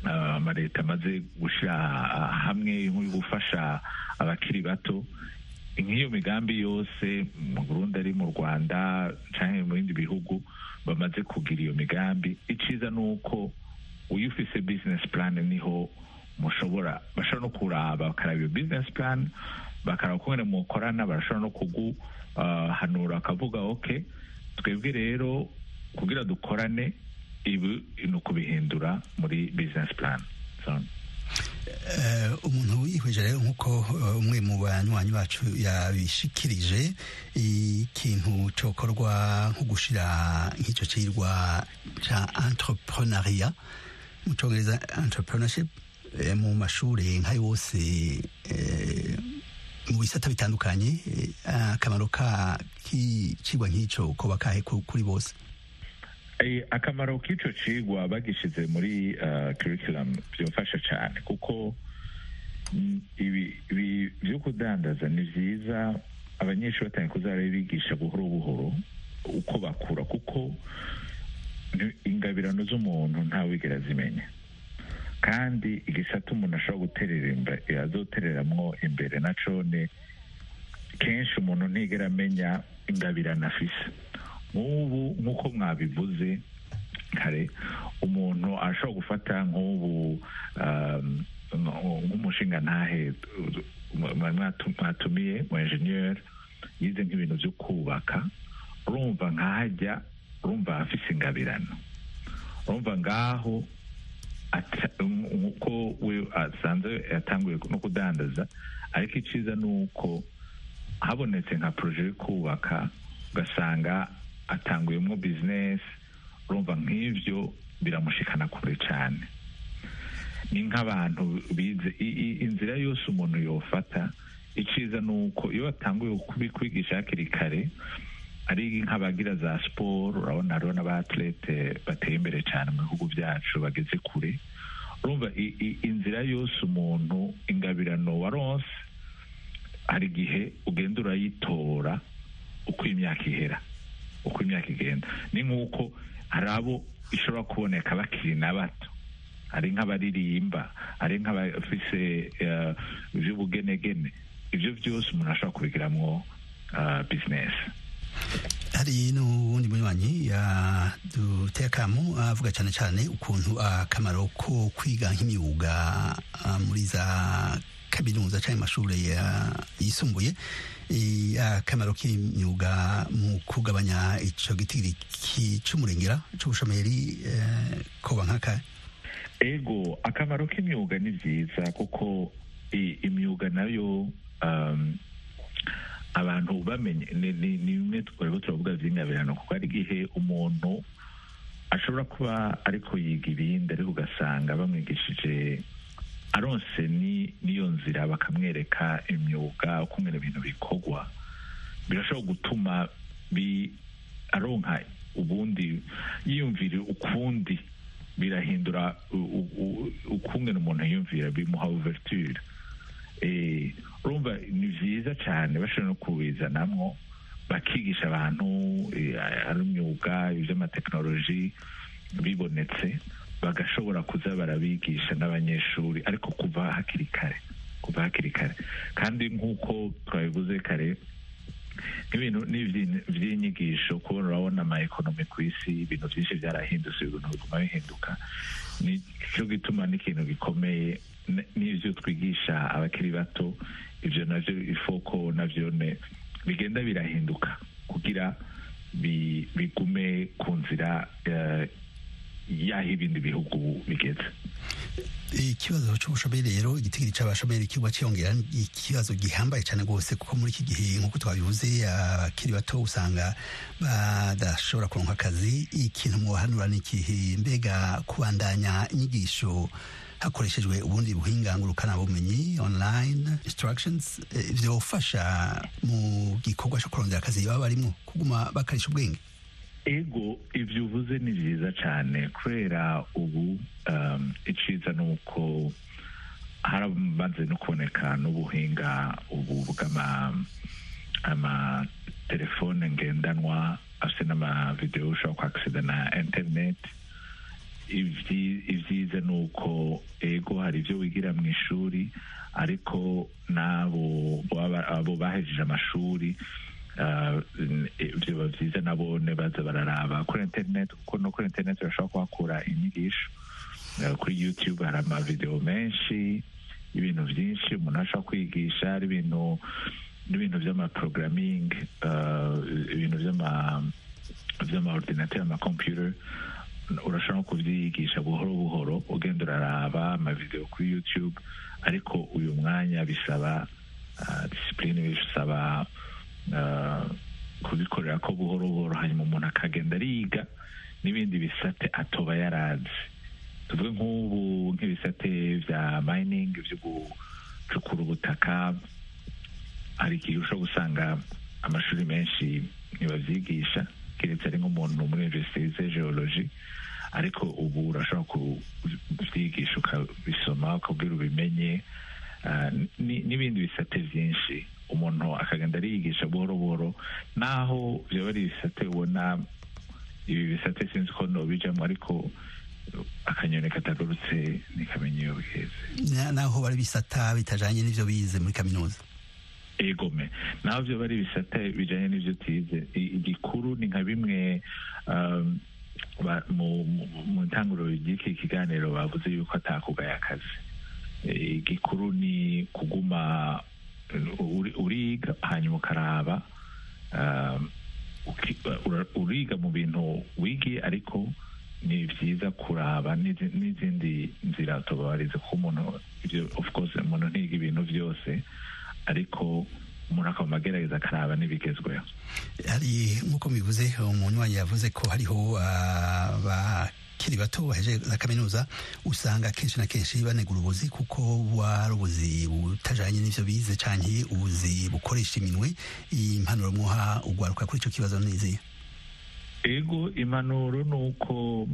ah, amaleta amaze gushyira hamwe nko gufasha abakiri bato nk'iyo migambi yose mu burundi ari mu rwanda cyangwa mu bindi bihugu bamaze kugira iyo migambi iciza ni uko iyo ufise business plan niho mushobora bashobora no kuraba bakaraba iyo business plan bakaraba uko ngene mukorana barashobora no kuguhanura akavuga ok twebwe rero kugira dukorane ibi ni ukubihindura muri business plan so, Eh, umuntu yihweje rero nk'uko eh, umwe mu banywanyi bacu yabishikirije ikintu cokorwa nko gushira nk'icyo cirwa ca entrepreneuria mu congereza entrepreneurship eh, mu mashure nka yose eh, mu bisata bitandukanye eh, akamaro ka kicigwa nk'ico koba kahe ku- kuri bose Eh, akamaro k'ico cigwa bagishize muri uh, curriculum byofasha cyane kuko mm, ibi ibi byo kudandaza ni vyiza abanyeshuri batangiye kuzara bigisha buhoro buhoro uko bakura kuko ni- ingabirano z'umuntu ntawigera zimenya kandi igisata umuntu ashobora guterera imbe- azotereramwo imbere na cone kenshi umuntu ntigera amenya ingabirano afise nk'ubu nk'uko mwabivuze kare umuntu ashobora gufata nk'ubu um, nk'umushinga ntahe mwatumiye mu enjeniyeri yize nk'ibintu byo kubaka urumva nkahajya urumva afise ingabirano urumva ngaho ata- nk'uko we asanzwe yatanguye no kudandaza ariko iciza ni uko habonetse nka poroje yo kubaka ugasanga atanguyemo bizinesi urumva nk'ibyo biramushikana kure cyane ni nk'abantu bize i- i- inzira yose umuntu yofata iciza ni uko iyo watanguye kubikwigisha hakiri kare ari nk'abagira za siporo urabona hariho n'abatlete bateye imbere cyane mu bihugu byacu bageze kure urumva i- i- inzira yose umuntu ingabirano waronse hari igihe ugenda urayitora uko imyaka ihera uko imyaka igenda ni nk'uko hari abo ishobora kuboneka bakiri na bato hari nk'abaririmba hari nk'abafise eh, iby'ubugenegene ibyo byose umuntu ashobora kubigiramwo bizinesi hari n'uwundi munywanyi yaduteye akamu avuga cyane cyane ukuntu akamaro ko kwiga nk'imyuga ah, muri za kaminuza cyangwa amashuri ya- yisumbuye eh, akamaro k'imyuga mu kugabanya icyo gitigiri ki- c'umurengera c'ubushomeri eh, koba nk'aka ego akamaro k'imyuga ni byiza kuko i- imyuga nayo um, abantu bamenye ni ni- ni bimwe twariho turavuga by'ingabirano kuko hari igihe umuntu ashobora kuba ariko yiga ibindi ariko ugasanga bamwigishije aronse ni n'iyo nzira bakamwereka imyuga uko ngene ibintu bikorwa birashobora gutuma bi aronka ubundi yiyumvira ukundi birahindura u- u- u- ukungene umuntu yiyumvira bimuha ouverture Eh, urumva ni byiza cyane bashobora no kubizanamwo bakigisha abantu eh, ari imyuga iby'amatekinoloji bibonetse bagashobora kuza barabigisha n'abanyeshuri ariko kuva hakiri kare kuva hakiri kare kandi nk'uko twabivuze kare nk'ibintu n'ibyi- by'inyigisho kubona urabona ama ekonomi ku isi ibintu byinshi byarahindutse ibintu biguma bihinduka ni cyo gituma n'ikintu gikomeye n- n'ibyo twigisha abakiri bato ibyo navyo ifoko navyo ne bigenda birahinduka kugira bi- bigume ku nzira eh, y'aho ibindi bihugu bigeze ikibazo cy'ubushomeri rero igitigiri cy'abashomeri kigwa cyiyongera ni ikibazo gihambaye cyane rwose kuko muri iki gihe nk'uko twabivuze abakiri bato usanga badashobora kuronka akazi ikintu mwohanura ni ikihe mbega kubandanya inyigisho hakoreshejwe ubundi buhinga ngurukanabumenyi online instructions eh, vyofasha mu gikorwa cyo kurondera akazi baba barimo kuguma bakarisha ubwenge ego ibyo uvuze ni byiza cyane kubera ubu um, iciza ni uko haramaze no kuboneka n'ubuhinga ubu bw'ama amatelefone ngendanwa afite n'amavidewo ushobora kwakisida na interineti ivyi- ivyiza ni uko ego hari ibyo wigira mu ishuri ariko n'abo baba- abo bahejeje amashuri ah, n- biba byiza nabone baza bararaba kuri internet kuko no kuri internet urashobora kuhakura inyigisho Eh, kuri youtube hari amavideo menshi y'ibintu byinshi umuntu ashobora kwigisha ari ibintu n'ibintu by'amaprogramming uh, ibintu by'ama by'amaordinateur amacomputer urashobora no kubyigisha buhoro buhoro ugenda uraraba amavideo kuri youtube ariko uyu mwanya bisaba uh, discipline bisaba uh, kubikorera ko buhoro buhoro hanyuma umuntu akagenda ariga n'ibindi bisate atoba yarazi tuvuge nk'ubu nk'ibisate bya mining byo gucukura ubutaka hari igihe ushobora gusanga amashuri menshi ntibabyigisha keretse ari nk'umuntu muri universite yize geology ariko ubu urashobora kubyigisha ukabisoma ukabwira ubimenye ah, ni- n'ibindi bisate byinshi umuntu akagenda ariyigisha buhoro buhoro naho byaba ari ibisate ubona ibi bisate sinzi ko nobijamo ariko akanyoni katagurutse ntikamenya iyo biheze Na- naho bari bisata bitajanye n'ivyo bize muri kaminuza egome naho byo bari ibisate bijanye n'ivyo tize I- igikuru ni nka bimwe um, ba- mu mu- mu ntanguriro ry'iki kiganiro bavuze yuko atakugaya akazi Eh, igikuru ni kuguma eh, uri- uriga hanyuma ukaraba um, uki- ura- uriga mu bintu wigiye ariko ni byiza kuraba n'izi- n'izindi nzira tubabarize kuko umuntu ibyo of course umuntu ntiga ibintu byose ariko umuntu akaba agerageza akaraba n'ibigezweho hari nk'uko bivuze umunywanyi yavuze ko hariho abakiri bato baheje za kaminuza usanga kenshi na kenshi banegura ubuzi kuko buba ari ubuzi butajanye n'ivyo bize canke ubuzi bukoresha iminwe impanuro mwoha ugwaruka kuri ico kibazo niziye ego impanuro ni uko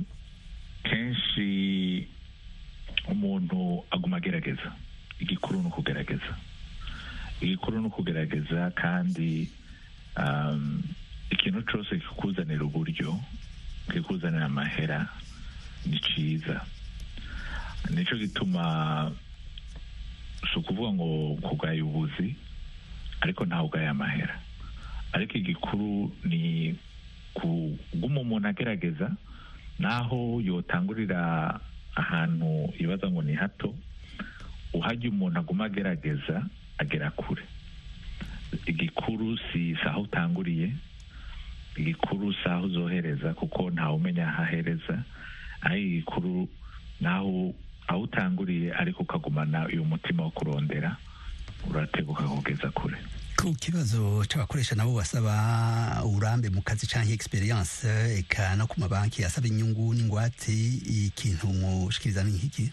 kenshi umuntu aguma agerageza igikuru ni ukugerageza igikuru ni ukugerageza kandi um, ikintu cyose kikuzanira uburyo kikuzanira amahera ni cyiza nicyo gituma si ukuvuga ngo kugaya ubuzi ariko ntawe ugaya amahera ariko igikuru ni kuguma umuntu agerageza naho yotangurira ahantu ibaza ngo ni hato uhajya umuntu aguma agerageza agera kure igikuru si si aho utanguriye igikuru si aho uzohereza kuko ntawe umenya aho ahereza aho igikuru naho aho utanguriye ariko ukagumana uyu mutima wo kurondera urateguka kugeza kure ku kibazo c'abakoresha nabo basaba uburambe mu kazi canke experience eka no ku mabanki asaba inyungu n'ingwate ikintu mushikiriza ni nk'iki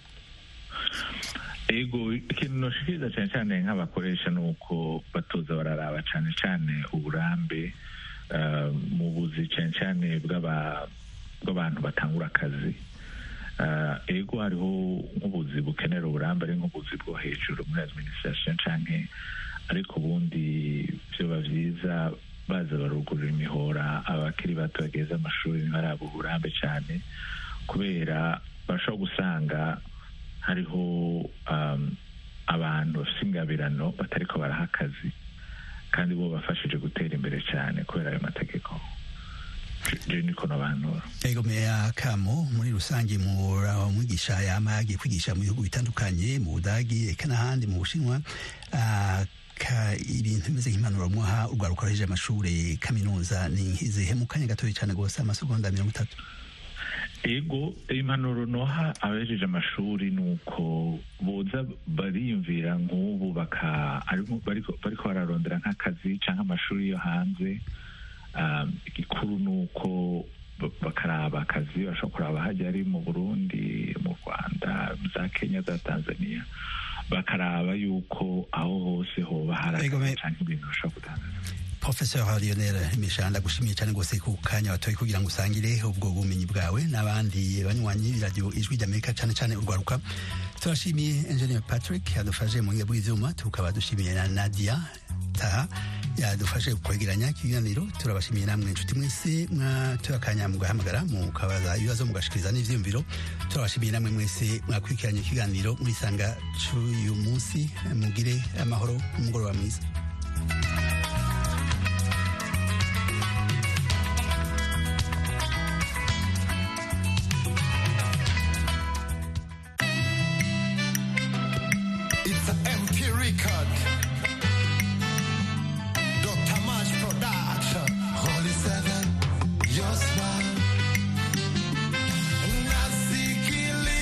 ego ikintu noshikiriza cyane cyane nk'abakoresha ni uko batoza bararaba cyane cyane uburambe uh, mu buzi cyane cyane bw'aba- bw'abantu batangura akazi Uh, ego hariho nk'ubuzi bukenera uburambe ari nk'ubuzi bwo hejuru muri administration canke ariko ubundi vyoba vyiza baza barugurura imihora abakiri bato bageze amashuri ntibaraba uburambe cyane kubera bashobora gusanga hariho um, abantu bafite ingabirano batariko baraha akazi kandi bo bafashije gutera imbere cyane kubera ayo mategeko je niko nabanura ego meya kamo muri rusange mura mwigisha yama yagiye kwigisha mu bihugu bitandukanye mu budagi eka n'ahandi mu bushinwa Ah, ka ibintu bimeze nk'impanuro mwaha urwaruka ruhejeje amashure kaminuza ni nk'izihe mu kanya gatoya cane gose amasegonda mirongo itatu ego impanuro noha abejeje amashuri ni uko boza bariyumvira nk'ubu baka ariko- bariko bariko bararondera nk'akazi canke amashuri yo hanze um, igikuru ni uko ba- bakaraba akazi bashobora kuraba hajya ari mu burundi mu rwanda za kenya za tanzania bakaraba yuko aho hose hoba hari Ego, akazi me- canke ibintu bashobora kudandaza Professor Lionel Mishanda gushimiye cyane gose ku kanya watoye kugira ngo usangire ubwo bumenyi bwawe n'abandi banywanyi b'iradiyo ijwi ry'Amerika cyane cyane urwaruka turashimiye Engineer Patrick yadufashe mu bw'ivyuma tukaba dushimiye na Nadia Taha yadufashe kwegeranya ikiganiro turabashimiye namwe inshuti mwese mwatoye akanya mugahamagara mukabaza ibibazo mugashikiriza n'ivyiyumviro turabashimiye namwe mwese mwakurikiranye ikiganiro murisanga c'uyu munsi mugire amahoro n'umugoroba mwiza